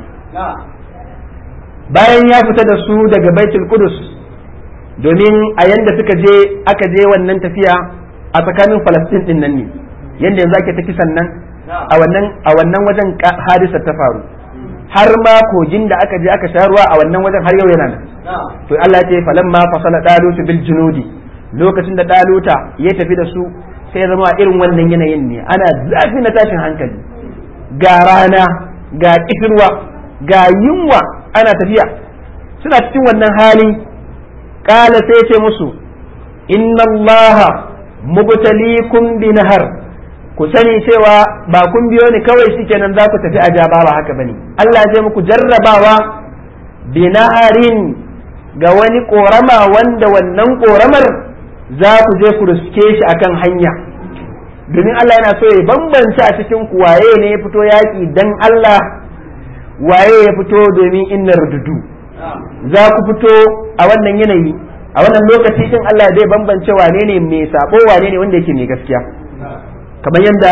bayan ya fita da su daga baitul kudus domin a yanda suka je aka je wannan tafiya a tsakanin falastin din nan ne yanda yanzu ake ta kisan nan a wannan a wannan wajen hadisa ta faru har ma kogin da aka je aka sha ruwa a wannan wajen har yau yana nan to Allah ya ce falamma fasala dalutu bil junudi lokacin da daluta ya tafi da su sai ya zama a irin wannan yanayin ne ana zafi na tashin hankali ga rana ga kifirwa ga yunwa ana tafiya suna cikin wannan hali kala sai ce musu inna allaha mubtalikum bi nahar ku sani cewa ba kun biyo ni kawai shikenan za ku tafi a ba ba haka bane Allah zai muku jarrabawa bi naharin ga wani korama wanda wannan koramar za ku je ku riske shi akan hanya domin Allah yana so ya bambanta a cikin ku waye ne ya fito yaki dan Allah waye ya fito domin inna rududu za ku fito a wannan yanayi a wannan lokaci din Allah zai bambance wane ne mai sabo wane ne wanda yake mai gaskiya kamar yadda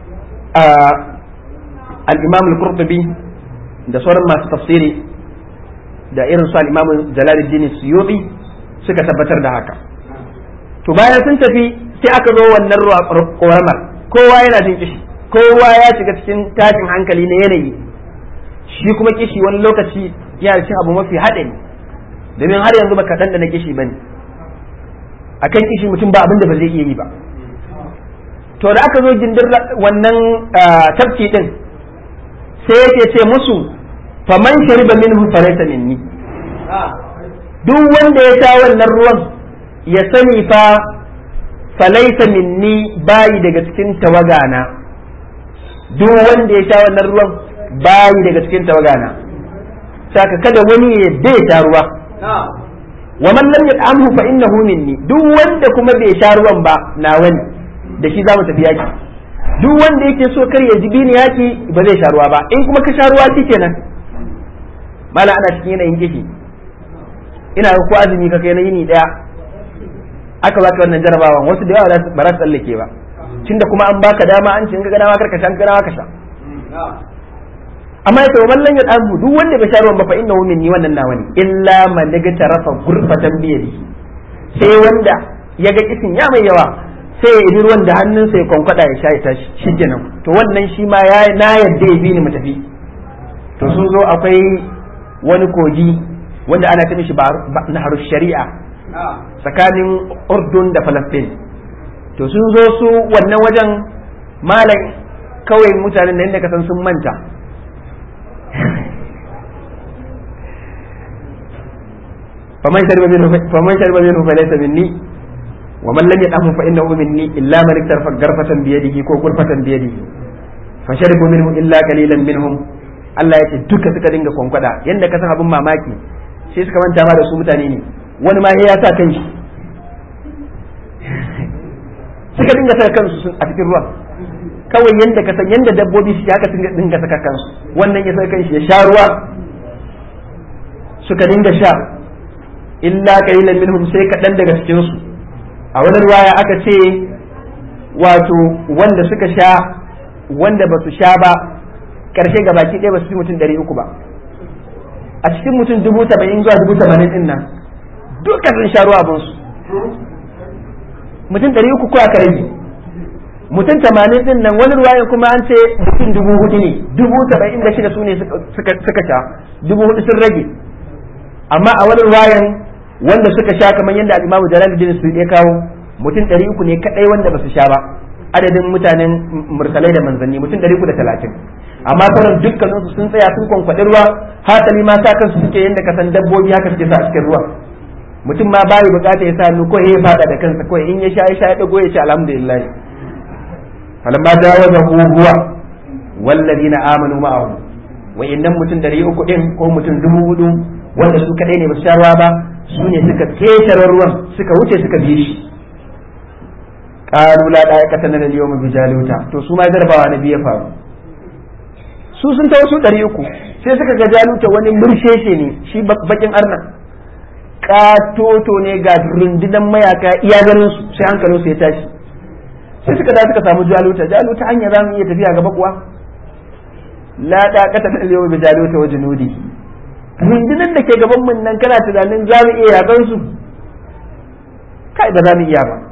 al-Imam al-Qurtubi da sauran masu tafsiri da irin su al-Imam Jalaluddin Suyuti suka tabbatar da haka to bayan sun tafi sai aka zo wannan ƙoramar kowa yana jin kishi kowa ya shiga cikin tashin hankali na yanayi shi kuma kishi wani lokaci yana cin abu mafi haɗari domin har yanzu baka ɗanɗana kishi bane akan kishi mutum ba abin da ba zai iya yi ba to da aka zo gindin wannan tafki din sai yake ce musu faman shariba minhu falaysa minni duk wanda ya sha wannan ruwan ya sani fa falaysa minni bayi daga cikin tawagana duk wanda ya sha wannan ruwan bayi daga cikin tawagana saka kada wani ya bai sha ruwa wa man lam yat'amhu fa innahu minni duk wanda kuma bai sha ruwan ba na wani da shi zamu tafi yaki duk wanda yake so kar ya ji bini yaki ba zai sha ruwa ba in kuma ka sha ruwa shikenan mala ana cikin yanayin kishi ina ga ko azumi ka kai na yini daya aka baka wannan jarabawan wasu da yawa ba za su tsallake ba tunda kuma an baka dama an ce in ga dama kar ka sha ga dama ka sha amma ya tawo mallan ya damu duk wanda bai sha ruwan ba fa innahu minni wannan nawa ne illa man daga tarafa gurfatan biyadi sai wanda ya ga kisin ya mai yawa sai ya ibi ruwan da hannunsa ya kwankwada ya sha ya tashi shikenan to wannan shi ma ya na yadda ya bi ni mu tafi to sun zo akwai wani kogi wanda ana ta mishi naharu shari'a tsakanin urdun da falastin to sun zo su wannan wajen malam kawai mutanen da inda ka san sun manta faman shariba minhu faman shariba minhu falaysa minni wa man lam yad'ahu fa innahu minni illa man iktarfa garfatan bi yadihi ko gurfatan bi yadihi fa sharibu minhu illa qalilan minhum Allah ya ce duka suka dinga kwankwada yanda ka san abin mamaki sai suka manta ma da su mutane ne wani ma ya sa kanshi suka dinga saka kansu a cikin ruwan kawai yanda ka san yanda dabbobi su haka sun dinga saka kansu wannan ya saka kanshi ya sha ruwa suka dinga sha illa qalilan minhum sai kaɗan daga cikin su a wani ruwaya aka ce wato wanda suka sha wanda ba su sha ba karshe ga baki ɗaya ba su fi mutum ɗari uku ba a cikin mutum dubu saba'in zuwa dubu tamanin ɗin nan duka sun sha ruwa abinsu mutum ɗari uku ko aka rage mutum tamanin ɗin nan wani ruwaya kuma an ce mutum dubu hudu ne dubu saba'in da shida su ne suka sha dubu hudu sun rage amma a wani ruwayan wanda suka sha kamar yadda al'imamu jalaluddin su ya kawo mutum ɗari uku ne kaɗai wanda ba su sha ba adadin mutanen mursalai da manzanni mutum ɗari uku da talatin amma sauran dukkanin su sun tsaya sun kwankwaɗi ruwa hasali ma sa kansu suke yadda ka san dabbobi haka suke sa a cikin ruwa mutum ma bayi bukata ya sa hannu ko ya fada da kansa ko in ya sha ya sha ya dago ya ce alhamdulillah falamma jawaza huwa wallazina amanu ma'ahu wa innan mutum ɗari uku ɗin ko mutum dubu hudu wanda su kaɗai ne ba su sha ruwa ba su ne suka ketare ruwan suka wuce suka bi shi qalu la da'ikata lana al-yawma bi jaluta to su ma garbawa na biya faru su sun tawo su ɗari uku sai suka ga jaluta wani mursheshe ne shi bakin arna katoto ne ga rundunan mayaka iya ganin su sai hankalin su ya tashi sai suka da suka samu jaluta jaluta hanya za mu iya tafiya gaba kuwa la da'ikata lana al-yawma bi jaluta wa junudi rundunan da ke gaban mun nan kana tunanin za mu iya yakan su kai ba za mu iya ba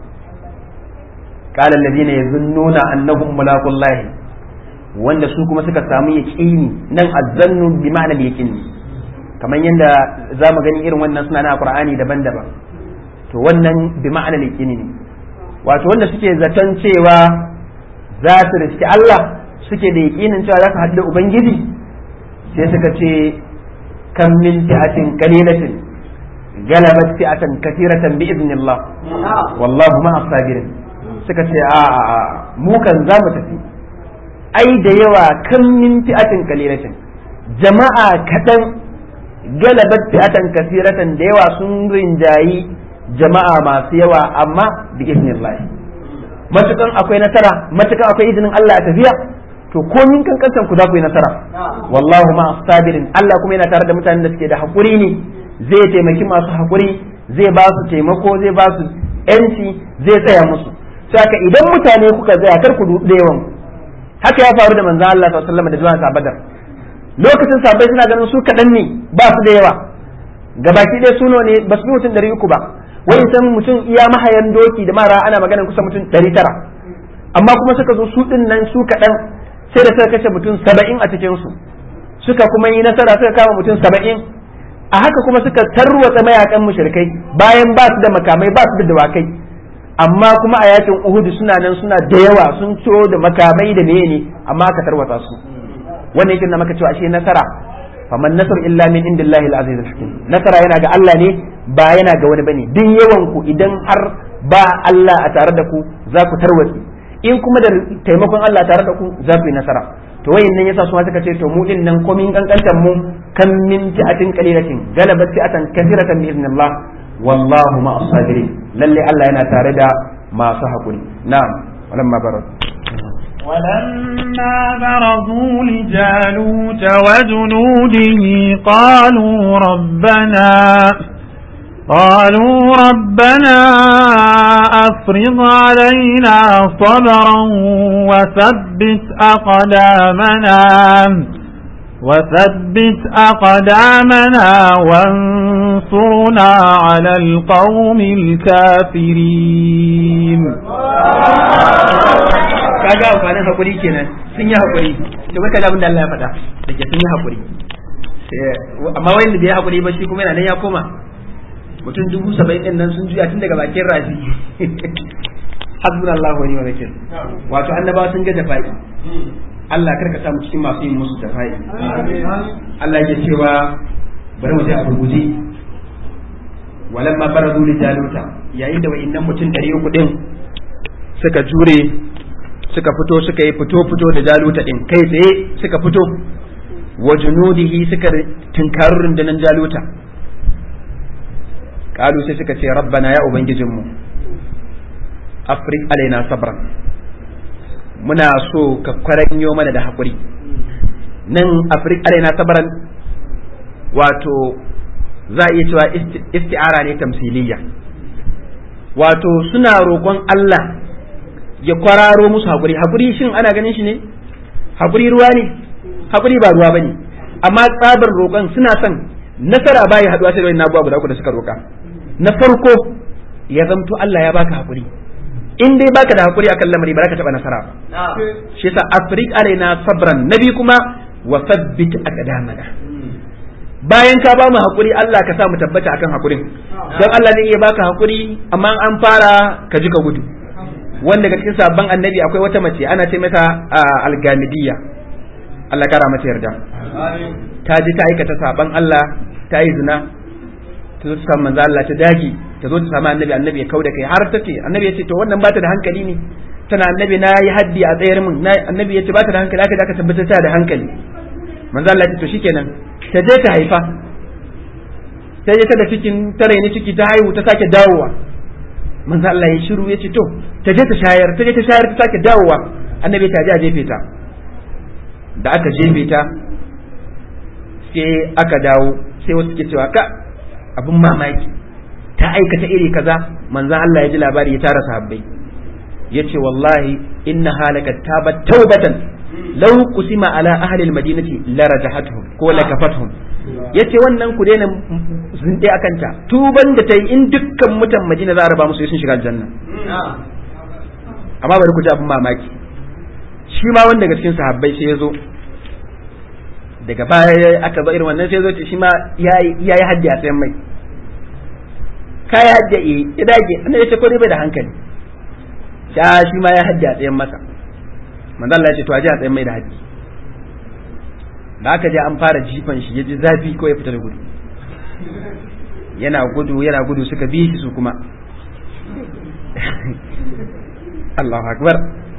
قال الذين يظنون انهم ملاقو الله wanda su kuma suka samu yaqini nan azzannu bi ma'anar yaqini kamar yadda za mu gani irin wannan suna na qur'ani daban-daban to wannan bi ma'anar yaqini ne wato wanda suke zaton cewa za su riski Allah suke da yaqinin cewa za su haɗu da ubangiji sai suka ce kam min fi'atin qalilatin galabat fi'atan kathiratan bi idnillah wallahu ma'a sabirin suka ce a mu kan za mu tafi ai da yawa kan min fi'atin kalilatin jama'a kaɗan galabat fi'atan kasiratan da yawa sun rinjayi jama'a masu yawa amma bi iznillah matukan akwai nasara matukan akwai izinin Allah a tafiya to komin kankantan ku za ku yi nasara wallahu ma sabirin Allah kuma yana tare da mutanen da suke da hakuri ne zai taimaki masu hakuri zai ba su taimako zai ba su yanci zai tsaya musu saka idan mutane kuka tsaya kar ku da yawan haka ya faru da manzon Allah sallallahu alaihi wasallam da zuwan sa Badar lokacin sahabbai suna ganin su kadan ne ba su da yawa gabaki ɗaya suno ne ba su mutum ɗari uku ba wani san mutum iya mahayan doki da mara ana maganin kusa mutum ɗari tara amma kuma suka zo su ɗin nan su kaɗan sai da suka kashe mutum saba'in a cikin su suka kuma yi nasara suka kama mutum saba'in a haka kuma suka tarwatsa mayakan mushrikai bayan ba su da makamai ba su da dawakai amma kuma a yakin Uhud suna nan suna da yawa sun ciro da makamai da meye ne amma aka tarwata su wannan yake na maka cewa ashe nasara faman nasar illa min indillahi al-aziz al-hakim nasara yana ga Allah ne ba yana ga wani bane duk yawan ku idan har ba Allah a tare da ku za ku tarwatsi in kuma da taimakon Allah tare da ku za ku yi nasara to wayin nan yasa su suka ce to mu din nan komin kankantar mu kan min fi'atin qalilatin galabat fi'atan kathiratan bi idnillah wallahu ma as-sabirin lalle Allah yana tare da masu hakuri na'am walamma barad ولما برزوا لجالوت وجنوده قالوا ربنا قالوا ربنا أفرض علينا صبرا وثبت أقدامنا وثبت أقدامنا وانصرنا على القوم الكافرين kaga amfanin hakuri kenan sun yi hakuri to baka da abin da Allah ya faɗa da ke sun yi hakuri amma wanda bai yi hakuri ba shi kuma yana nan ya koma mutum dubu saba'in din nan sun juya tun daga bakin rafi hasbunallahu wa ni'mal wakil wato annabawa sun ga jafa'i Allah karka samu cikin masu yin musu jafa'i Allah yake cewa bari mu je a gurguje walamma baradu li jaluta yayin da wa'innan mutum 300 din suka jure suka fito suka yi fito fito da jaluta din kai tsaye suka fito wa junudihi suka tunkaru rundunar jaluta kalu sai suka ce rabbana ya ubangijinmu afrik alaina sabran muna so ka kwaranyo mana da haƙuri nan afrik alaina sabran wato za a iya cewa isti'ara ne tamsiliyya wato suna roƙon Allah ya kwararo musu haƙuri haƙuri shin ana ganin shi ne haƙuri ruwa ne haƙuri ba ruwa bane amma tsabar roƙon suna son nasara baya haɗuwa sai da wani abubuwa guda uku da suka roƙa na farko ya zamto Allah ya baka haƙuri in dai baka da haƙuri akan lamari ba za ka taɓa nasara ba shi yasa afrik alaina sabran nabi kuma wa sabbit aqdamana bayan ka ba mu haƙuri Allah ka sa mu tabbata akan haƙurin don Allah zai iya baka haƙuri amma an fara ka ji ka gudu wanda ga cikin sabon annabi akwai wata mace ana ce mata algamidiyya Allah kara mata yarda ta ji ta aikata sabon Allah ta yi zina ta zo ta samu manzo Allah ta dagi ta zo ta samu annabi annabi ya kauda kai har ta ce annabi ya ce to wannan bata da hankali ne tana annabi na yi haddi a tsayar min annabi ya ce bata da hankali aka aka tabbatar ta da hankali manzo Allah ya ce to shikenan ta je ta haifa ta je ta da cikin ta raini ciki ta haihu ta sake dawowa manzo Allah ya shiru ya ce to ta je ta shayar ta je ta shayar ta sake dawowa annabi ta je a jefe ta da aka jefe ta sai aka dawo sai wasu ke cewa ka abin mamaki ta aikata iri kaza manzan Allah ya ji labari ya tara sahabbai ya ce wallahi inna halaka tabat taubatan law qusima ala ahli almadinati la rajahatuhum ko la kafatuhum yace wannan ku daina zinde akan ta tuban da ta yi in dukkan mutan Madina za a raba musu sun shiga aljanna amma bari ku ji abin mamaki shi ma wanda daga cikin sahabbai sai ya zo daga baya aka ba irin wannan sai zo ce shi ma ya yi haddi a tsayin mai ka yi haddi a ya dage annabi ya ce ko dai bai da hankali sha shi ma ya haddi a tsayin masa manzo Allah ya ce to aje a tsayin mai da haddi da aka je an fara jifan shi ya ji zafi ko ya fita da gudu yana gudu yana gudu suka bi shi su kuma Allahu akbar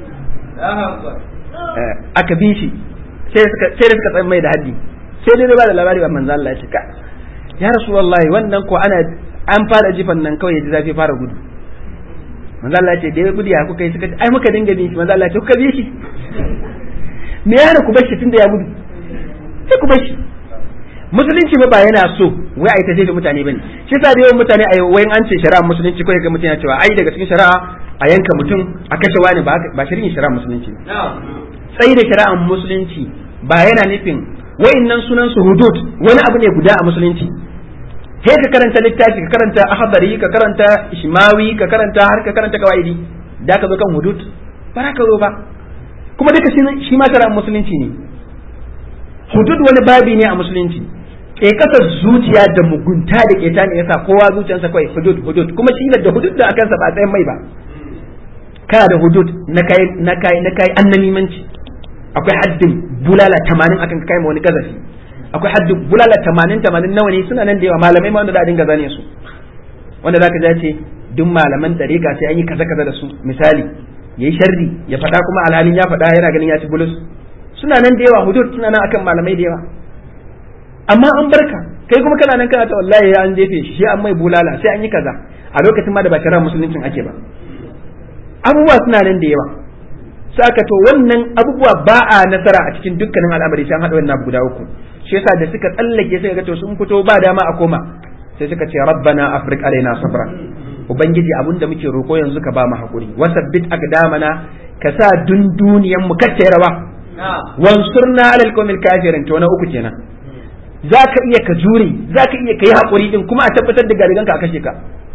aka bi shi sai da suka tsaye mai da haddi sai dai ba da labari ba manzo Allah ya ce ka ya rasulullahi wannan ko ana an fara jifan nan kawai ji zafi fara gudu manzo Allah ya ce dai gudu ya kuka yi suka ce ai muka dinga bin shi manzo Allah ya ce kuka bi shi me yana ku bar shi tunda ya gudu sai ku bar shi musulunci ba yana so wai ai ta jefe mutane bane shi sa da yawan mutane a wayan an ce shari'a musulunci ko ga mutum ya cewa ai daga cikin shari'a a yanka mutum a kashe wani ba ba shari'in shari'a musulunci sai da shari'ar musulunci ba yana nufin wa'annan sunan su hudud wani abu ne guda a musulunci sai ka karanta littafi ka karanta ahadari ka karanta ishmawi ka karanta har ka karanta kawaidi da ka zo kan hudud ba ka zo ba kuma duka shi ma shari'ar musulunci ne hudud wani babi ne a musulunci ke kasar zuciya da mugunta da keta ne yasa kowa zuciyarsa kawai hudud hudud kuma shi da hudud da akansa ba tsayin mai ba kana da hudud na kai na kai na kai annamimanci akwai haddin bulala 80 akan kai ma wani gazafi akwai haddin bulala 80 80 nawa ne suna nan da yawa malamai ma wanda za a dinga zane su wanda zaka ji ce duk malaman dariƙa sai an yi kaza kaza da su misali yayi sharri ya faɗa kuma alhalin ya faɗa yana ganin ya ci bulus suna nan da yawa hudud suna nan akan malamai da yawa amma an barka kai kuma kana nan kana ta wallahi ya an jefe shi an mai bulala sai an yi kaza a lokacin ma da ba shari'ar musuluncin ake ba abubuwa suna nan da yawa saka to wannan abubuwa ba a nasara a cikin dukkanin al'amari sai an haɗa wannan guda uku shi yasa da suka tsallake suka ga to sun fito ba dama a koma sai suka ce rabbana afrik alaina sabra ubangiji abin da muke roko yanzu ka ba mu hakuri wasabbit aqdamana ka sa dunduniyan mu kacce rawa wansurna alal qawmil kafirin to na uku kenan zaka iya ka jure zaka iya ka yi hakuri din kuma a tabbatar da garigan ka a kashe ka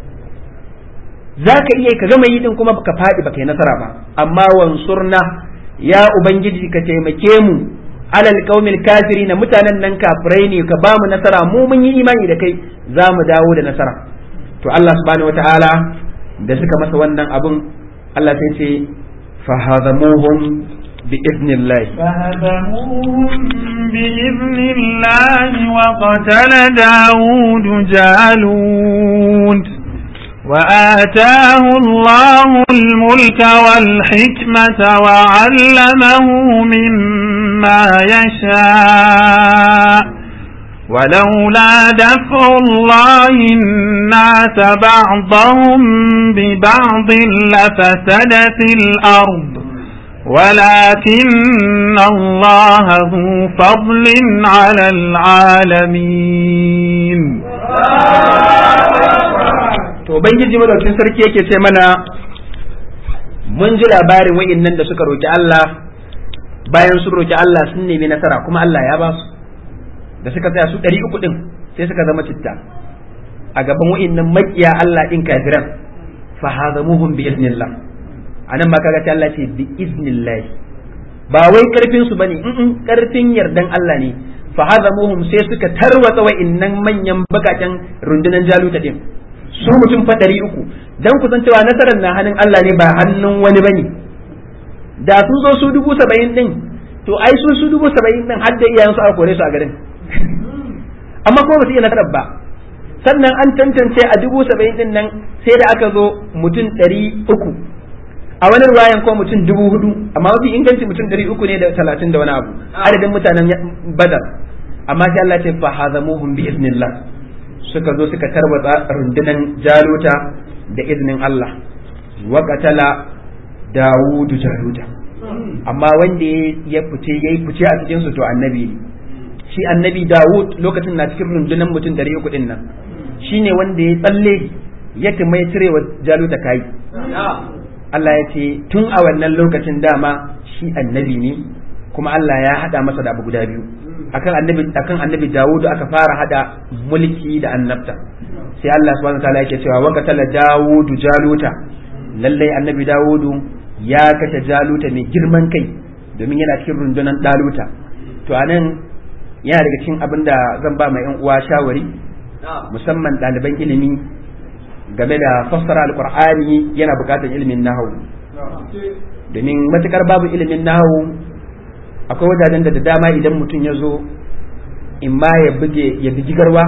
zaka iya ka gama yi din kuma ka fadi baka yi nasara ba amma wansurna ya ubangiji ka taimake mu alal qaumil kafirin mutanen nan kafirai ne ka ba mu nasara mu mun yi imani da kai za mu dawo da nasara to Allah subhanahu wataala da suka masa wannan abun Allah sai ce fahazamuhum بإذن الله فهزموهم بإذن الله وقتل داود جالوت وآتاه الله الملك والحكمة وعلمه مما يشاء ولولا دفع الله الناس بعضهم ببعض لفسدت الأرض ولكن الله ذو فضل على العالمين to ubangiji madaukin sarki yake ce mana mun ji labarin wa'innan da suka roki Allah bayan sun roki Allah sun nemi nasara kuma Allah ya ba su da suka tsaya su ɗari uku ɗin sai suka zama citta a gaban wa'innan makiya Allah ɗin kafiran fa hazamuhum bi iznillah anan ma kaga ta Allah ce bi iznillah ba wai karfin su bane in karfin yardan Allah ne fa hazamuhum sai suka tarwatsa wa'innan manyan bakaken rundunan jaluta din su mutum fa ɗari uku dan kusan cewa nasarar na hannun Allah ne ba hannun wani bane da sun zo su dubu saba'in din to ai su su dubu saba'in din har da iyayen su aka kore su a garin amma kuma ba su iya nasarar ba sannan an tantance a dubu saba'in din nan sai da aka zo mutum ɗari uku a wani ruwayan ko mutum dubu hudu amma mafi inganci mutum ɗari uku ne da talatin da wani abu adadin mutanen badar amma sai Allah ce fa hazamuhum bi iznillah suka zo suka tarwatsa rundunan jaluta da iznin Allah wa qatala dawudu jaluta amma wanda ya fice yayi fice a cikin su to annabi ne shi annabi dawud lokacin na cikin rundunan mutum ɗari uku ɗin nan shine wanda ya tsalle ya mai cirewa jaluta kai Allah ya ce tun a wannan lokacin dama shi annabi ne kuma Allah ya hada masa da abu guda biyu akan annabi akan annabi Dawud aka fara hada mulki da annabta sai Allah subhanahu wataala yake cewa wa qatala Dawud Jaluta lalle annabi Dawud ya kashe Jaluta mai girman kai domin yana cikin rundunar Daluta to anan yana daga cikin abin da zan ba mai yan uwa shawari musamman ɗaliban ilimi game da fassara alkur'ani yana buƙatar ilimin nahawu domin matukar babu ilimin nahawu akwai wajajen da da dama idan mutum ya zo in ma ya buge ya bugi garwa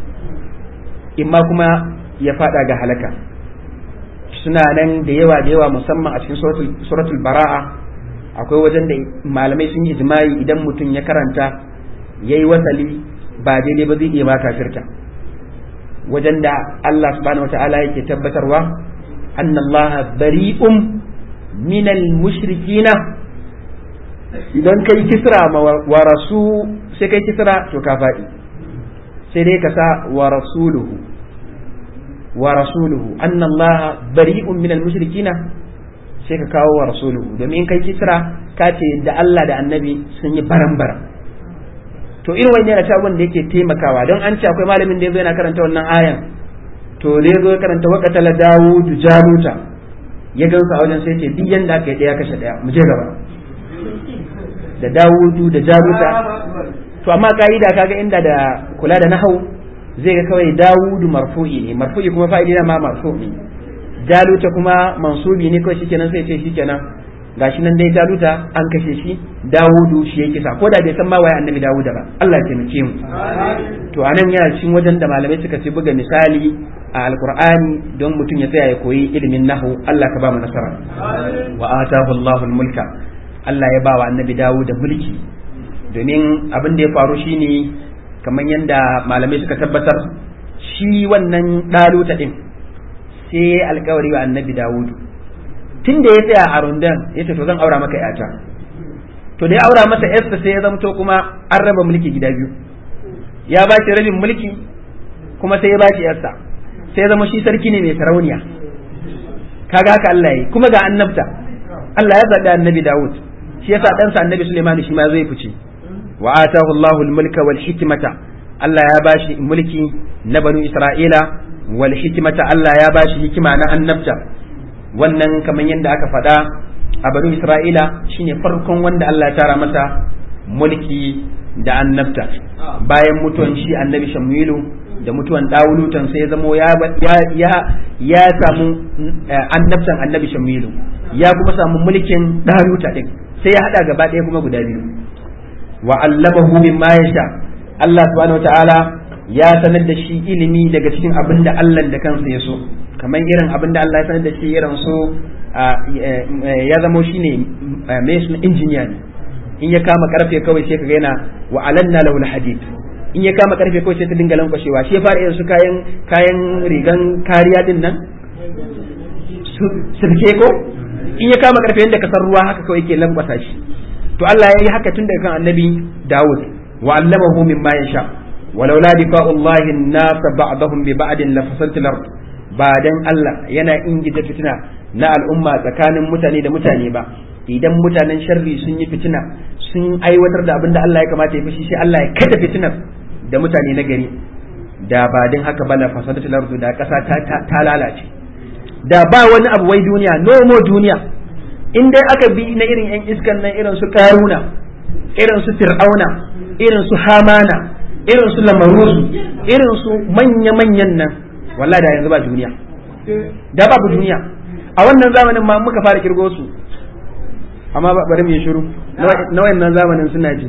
in ma kuma ya fada ga halaka suna nan da yawa da yawa musamman a cikin suratul bara'a akwai wajen da malamai sun yi ijma'i idan mutum ya karanta yayi wasali ba daidai ba zai iya ba kafirta wajen da Allah subhanahu wata'ala yake tabbatarwa anna Allah bari'um minal mushrikina idan kai kisra ma wa rasu sai kai kisra to ka faɗi sai dai ka sa wa rasuluhu wa rasuluhu anna Allah bari'um minal mushrikina sai ka kawo wa rasuluhu domin in kai kisra ka ce da Allah da annabi sun yi baran-baran to irin wani yana cewa da yake taimakawa don an ce akwai malamin da yazo yana karanta wannan ayan to da yazo ya karanta wa qatala dawud jaluta ya gansa a wajen sai ce duk yanda aka yi daya kashe daya mu je gaba da dawudu da jaluta to amma ka'ida kaga inda da kula da nahau zai ga kawai dawudu marfu'i ne marfu'i kuma fa'ili na ma marfu'i jaluta kuma mansubi ne kawai shikenan sai ce shikenan gashi nan dai jaluta an kashe shi dawudu shi ya kisa ko da bai san ma waye annabi dawuda ba Allah ya taimake mu to anan yana cikin wajen da malamai suka ce buga misali a alqur'ani don mutum ya tsaya ya koyi ilimin nahu Allah ka ba mu nasara wa atahu Allahul mulka Allah ya ba wa annabi dawuda mulki domin abin da ya faru shine kamar yadda malamai suka tabbatar shi wannan ɗaluta ɗin sai alkawari wa annabi dawudu tun da ya tsaya a rundan ya ce to zan aura maka yata to da ya aura masa yarsa sai ya zamto kuma an raba mulki gida biyu ya ba shi rabin mulki kuma sai ya ba shi yarsa sai ya zama shi sarki ne mai sarauniya kaga haka Allah yi kuma ga annabta Allah ya zaɓi annabi Dawud shi yasa ɗansa annabi Sulaiman shi ma zai fice wa atahu Allahu al-mulka wal hikmata Allah ya bashi mulki na banu Isra'ila wal hikmata Allah ya bashi hikima na annabta wannan kamar yadda aka faɗa a banu Isra'ila shine farkon wanda Allah ya tara masa mulki da annabta bayan mutuwan shi annabi Shamilu da mutuwan Dawulutan sai ya zamo ya ya ya samu annabtan annabi Shamilu ya kuma samu mulkin Daluta din sai ya hada gaba ɗaya kuma guda biyu wa allamahu mimma yasha Allah subhanahu wataala ya sanar da shi ilimi daga cikin abin da Allah da kansa ya so kamar irin abin da Allah ya sanar da shi irin so ya zamo shine mai suna injiniya ne in ya kama karfe kawai sai ka yana wa alanna lahu hadid in ya kama karfe kawai sai ta dinga lankwashewa shi ya fara irin su kayan kayan rigan kariya din nan sirke ko in ya kama karfe yadda kasar ruwa haka kawai yake lankwasa shi to Allah ya yi haka tun daga kan annabi Dawud wa allamahu mimma yasha walau la difa'ullahi an-nas ba'dahum bi ba'din la fasaltu al ba dan Allah yana ingita fitina na al'umma tsakanin mutane da mutane ba idan mutanen sharri sun yi fitina sun aiwatar da abin da Allah ya kamata ya fushi sai Allah ya kada fitinar da mutane na gari da ba dan haka ba la fasaltu al da kasa ta lalace da ba wani abu wai duniya nomo duniya in dai aka bi na irin yan iskan nan irin su karuna irin su fir'auna irin su hamana irin su lamarusu irin su manya-manyan nan wallahi da yanzu ba duniya da babu duniya a wannan zamanin ma muka fara kirgo su amma bari mu yi shiru na wannan zamanin suna ji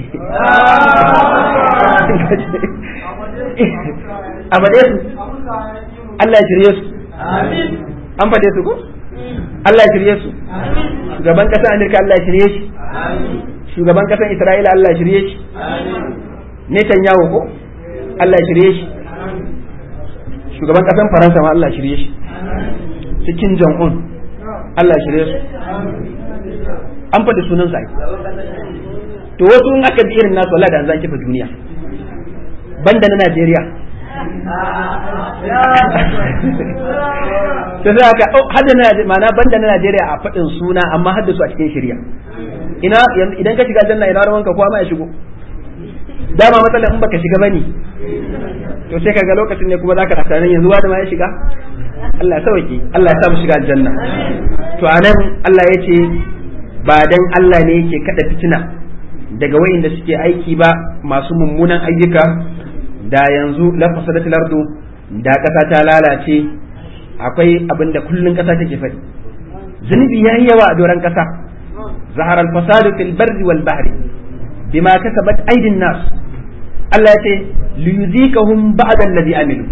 a faɗe su Allah ya shirye su an faɗe su ko Allah ya shirye su shugaban ƙasar Amerika Allah ya shirye shi shugaban ƙasar Isra'ila Allah ya shirye shi Netanyahu ko Allah ya shirye shi shugaban ƙasar Faransa ma Allah ya shirye shi su Kim Jong Un Allah ya shirye su an faɗi sunan sa to wasu in aka bi irin nasu Allah da an zan kifa duniya banda na Najeriya ta sai aka hadda na ma'ana banda na Najeriya a faɗin suna amma hadda su a cikin shirya ina idan ka shiga janna ina rawanka kowa ma ya shigo dama matsalar in baka shiga bane to sai kaga lokacin ne kuma zaka tsakanin yanzu wani ma ya shiga Allah ya sauki Allah ya sa mu shiga aljanna to anan Allah ya ce ba dan Allah ne yake kada fitina daga wayanda suke aiki ba masu mummunan ayyuka da yanzu lafasadat lardu da ƙasa ta lalace akwai abin da kullun ƙasa take faɗi zunubi yayi yawa a doron ƙasa zahara al-fasadu fil barri wal bahri bima kasabat aydin nas Allah ya ce liyuzikahum ba'da alladhi amilu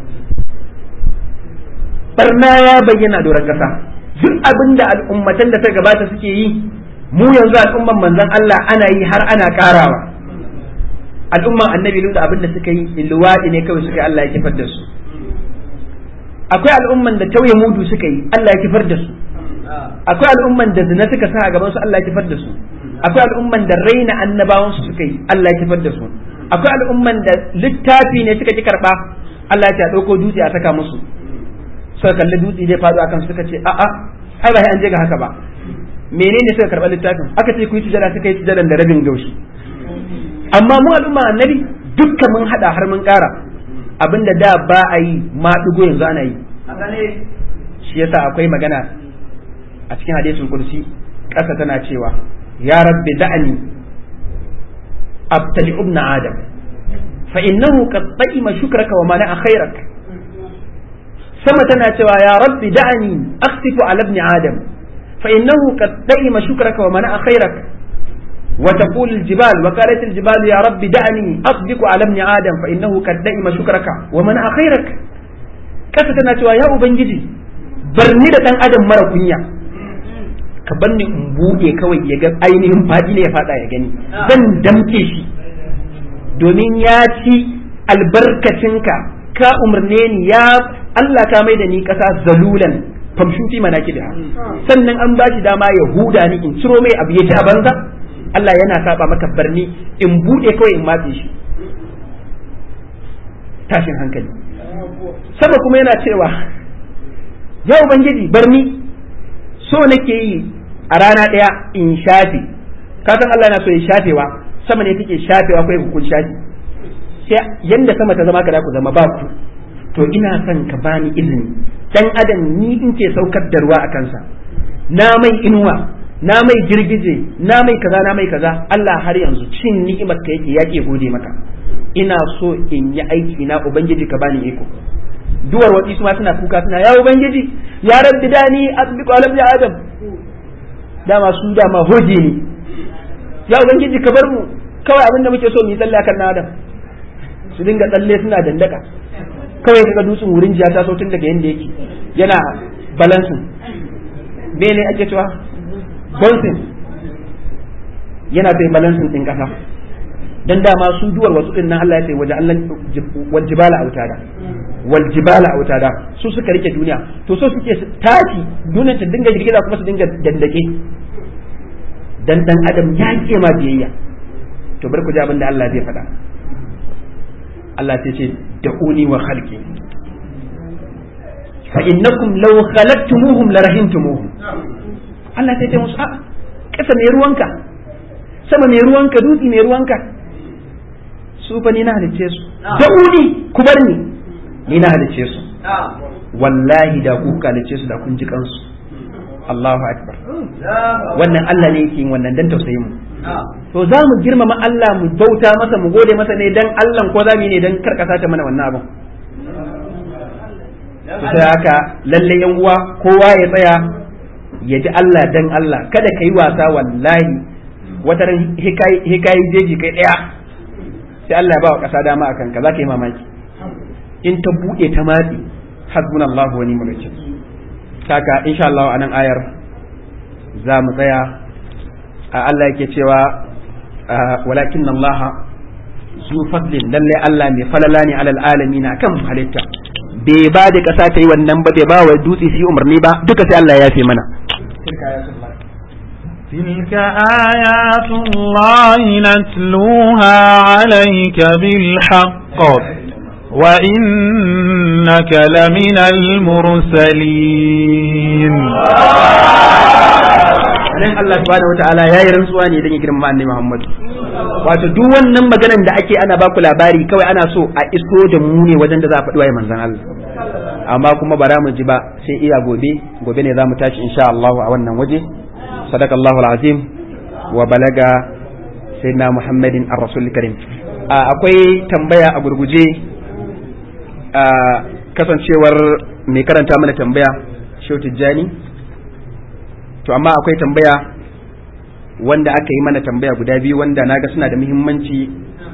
barna ya bayyana a doron ƙasa duk abin da al'ummatan da ta gabata suke yi mu yanzu al'umman manzon Allah ana yi har ana karawa al'umman annabi da abin da suka yi luwaɗi ne kawai suka yi Allah ya kifar da su akwai al'umman da tauye mudu suka yi Allah ya kifar da su akwai al'umman da zina suka sa a gaban su Allah ya kifar da su akwai al'umman da raina annabawan su suka yi Allah ya kifar da su akwai al'umman da littafi ne suka ki karba Allah ya dauko dutse a saka musu suka kalli dutse zai faɗo akan suka ce a'a ai ba an je ga haka ba menene suka karba littafin aka ce ku yi sujada suka yi sujadan da rabin gaushi amma mu al'umma annabi dukkan mun hada har mun kara abinda da ba a yi ma dugo yanzu ana yi shi yasa akwai magana a cikin hadisul kursi ƙasa tana cewa ya rabbi da'ani abtali ibn adam fa innahu qad ta'ima shukraka wa mana'a khairak sama tana cewa ya rabbi da'ani akhsifu ala ibn adam fa innahu qad ta'ima shukraka wa mana'a khairak وتقول الجبال وقالت الجبال يا رب دعني أصدق على ابن آدم فإنه قد دئم شكرك ومنع خيرك kasa tana cewa ya ubangiji barni da dan adam mara kunya ka bar ni in buɗe kawai ya ga ainihin faɗi ne ya faɗa ya gani zan damke shi domin ya ci albarkacinka ka umarne ni ya Allah ka mai da ni ƙasa zalulan famshuti mana da sannan an ba shi dama ya huda ni in ciro mai abu ya ci a banza Allah yana saba maka barni in buɗe kawai in matse shi tashin hankali sama kuma yana cewa ya ubangiji barni so nake yi a rana ɗaya in shafe kasan Allah na so ya shafewa sama ne take shafewa kai ku kun shafe sai yanda sama ta zama ka ku zama ba ku to ina son ka bani izini dan adam ni in ce saukar da ruwa a kansa na mai inuwa na mai girgije na mai kaza na mai kaza Allah har yanzu cin ni'imar ka yake yake gode maka ina so in yi aiki na ubangiji ka bani iko duwar wadi su ma suna kuka suna ya ubangiji ya rabbi dani asbiqu ala ibn adam dama su dama hoje ne ya ubangiji ka bar mu kawai abinda muke so mu yi tsalle akan na adam su dinga tsalle suna dandaka kawai kaga dutsen wurin jiya ta sautin daga yanda yake yana balansin bene ake cewa bouncing yana sai balansin din kasa dan dama su duwar wasu din nan Allah ya ce waje Allah wal jibala autada wal jibala autada su suka rike duniya to so suke su tashi duniyar ta dinga girgiza kuma su dinga dandake dan dan adam ya ke ma biyayya to bar ku ji abin da Allah zai faɗa Allah sai ce da uni wa khalqi fa innakum law khalaqtumuhum la rahimtumuhum Allah sai ce musu a'a kasa mai ruwanka sama mai ruwanka dutse mai ruwanka su fa ni na halicce su da uni ku bar ni ni na halicce su wallahi da ku halicce su da kun ji kansu Allahu akbar wannan Allah ne yake yin wannan dan tausayin mu to za mu girmama Allah mu bauta masa mu gode masa ne dan Allah ko za mu yi ne dan karkasa ta mana wannan abin to sai haka lalle yan uwa kowa ya tsaya ya ji Allah dan Allah kada ka yi wasa wallahi wata ran hikayi jeji kai daya sai Allah ya ba wa kasa dama akan ka za ka yi mamaki in ta buɗe ta matsi hasbunallahu wa ni'mal wakil kaka insha Allah a nan ayar za mu tsaya Allah yake cewa walakin Allah zu fadlin lalle Allah mai falala ne alal alamin kan halitta bai ba da kasa ta yi wannan ba bai ba wa dutse su yi umarni ba duka sai Allah ya fi mana تلك آيات الله نتلوها عليك بالحق وإنك لمن المرسلين nan Allah subhanahu wataala yayi rantsuwa ne dan ya girma annabi Muhammad wato duk wannan maganan da ake ana baku labari kawai ana so a iso da mu ne wajen da za a faɗi waye manzon Allah amma kuma bara mu ji ba sai iya gobe gobe ne za mu tashi insha Allah a wannan waje sadakallahu alazim wa balaga sayyidina Muhammadin ar-rasul karim akwai tambaya a gurguje kasancewar mai karanta mana tambaya Shehu Tijjani to amma akwai tambaya wanda aka yi mana tambaya guda biyu wanda naga suna da muhimmanci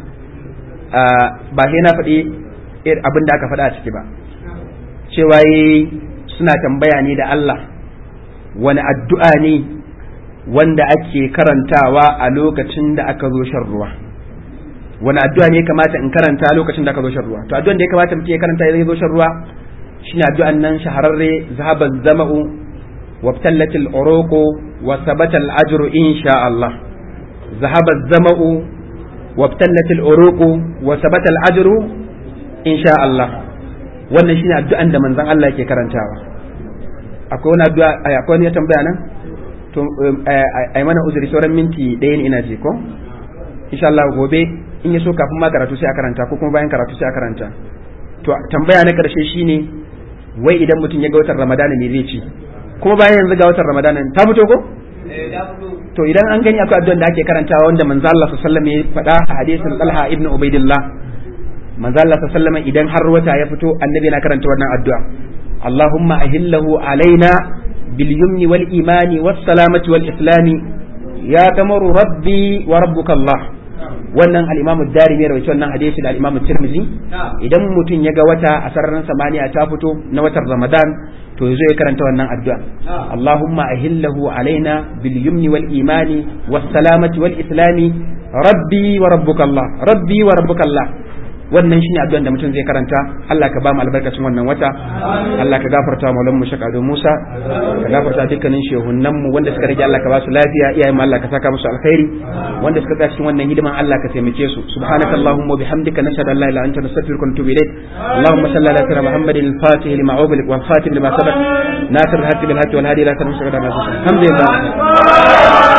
ba sai na faɗi abin da aka faɗa a ciki ba cewa suna tambaya ne da Allah wani addu'a ne wanda ake karantawa a lokacin da aka zo shan ruwa wani addu'a ne kamata in karanta lokacin da aka zo shan ruwa to addu'an da ya kamata mutum ya karanta idan ya zo shan ruwa shine addu'an nan shahararre zahaban zama'u وابتلت العروق وثبت الأجر إن شاء الله ذهب الزمأ وابتلت العروق وثبت الأجر إن شاء الله wannan shine addu'an da manzon Allah yake karantawa akwai wani addu'a akwai wani ya tambaya nan to ai mana uzuri sauran minti ɗaya ne ina ji ko insha Allah gobe in ya so kafin ma karatu sai a karanta ko kuma bayan karatu sai a karanta to tambaya na karshe shine wai idan mutum ya ga watan Ramadana me zai ci kuma bayan yanzu ga watan Ramadana ta fito ko to idan an gani akwai addu'an da ake karantawa wanda manzo Allah sallallahu alaihi wasallam ya faɗa a hadisin Talha ibn Ubaidillah manzo Allah sallallahu alaihi wasallam idan har wata ya fito annabi yana karanta wannan addu'a Allahumma ahillahu alaina bil yumni wal imani was salamati wal islami ya kamaru rabbi wa rabbuka Allah wannan al-Imam ad-Darimi ya rawaito wannan hadisi da al-Imam Tirmidhi idan mutum ya ga wata a sararin samaniya ta fito na watan Ramadan to yazo ya karanta wannan addu'a Allahumma ahillahu alaina bil yumni wal imani was salamati wal islami rabbi wa rabbuka Allah rabbi wa rabbuka Allah wannan shine addu'an da mutum zai karanta Allah ka ba mu albarkacin wannan wata Allah ka gafarta wa maulan mu Shaka Musa ka gafarta dukkanin shehunnan mu wanda suka rage Allah ka ba su lafiya iyayen mu Allah ka saka musu alkhairi wanda suka tsaya cikin wannan hidiman Allah ka taimake su subhanaka allahumma wa bihamdika nashhadu an la ilaha illa anta nastaghfiruka wa natubu ilayk اللهم صل على سيدنا محمد الفاتح لما أغلق والخاتم لما سبق ناصر الحق بالحق والهادي لا تنسى الحمد لله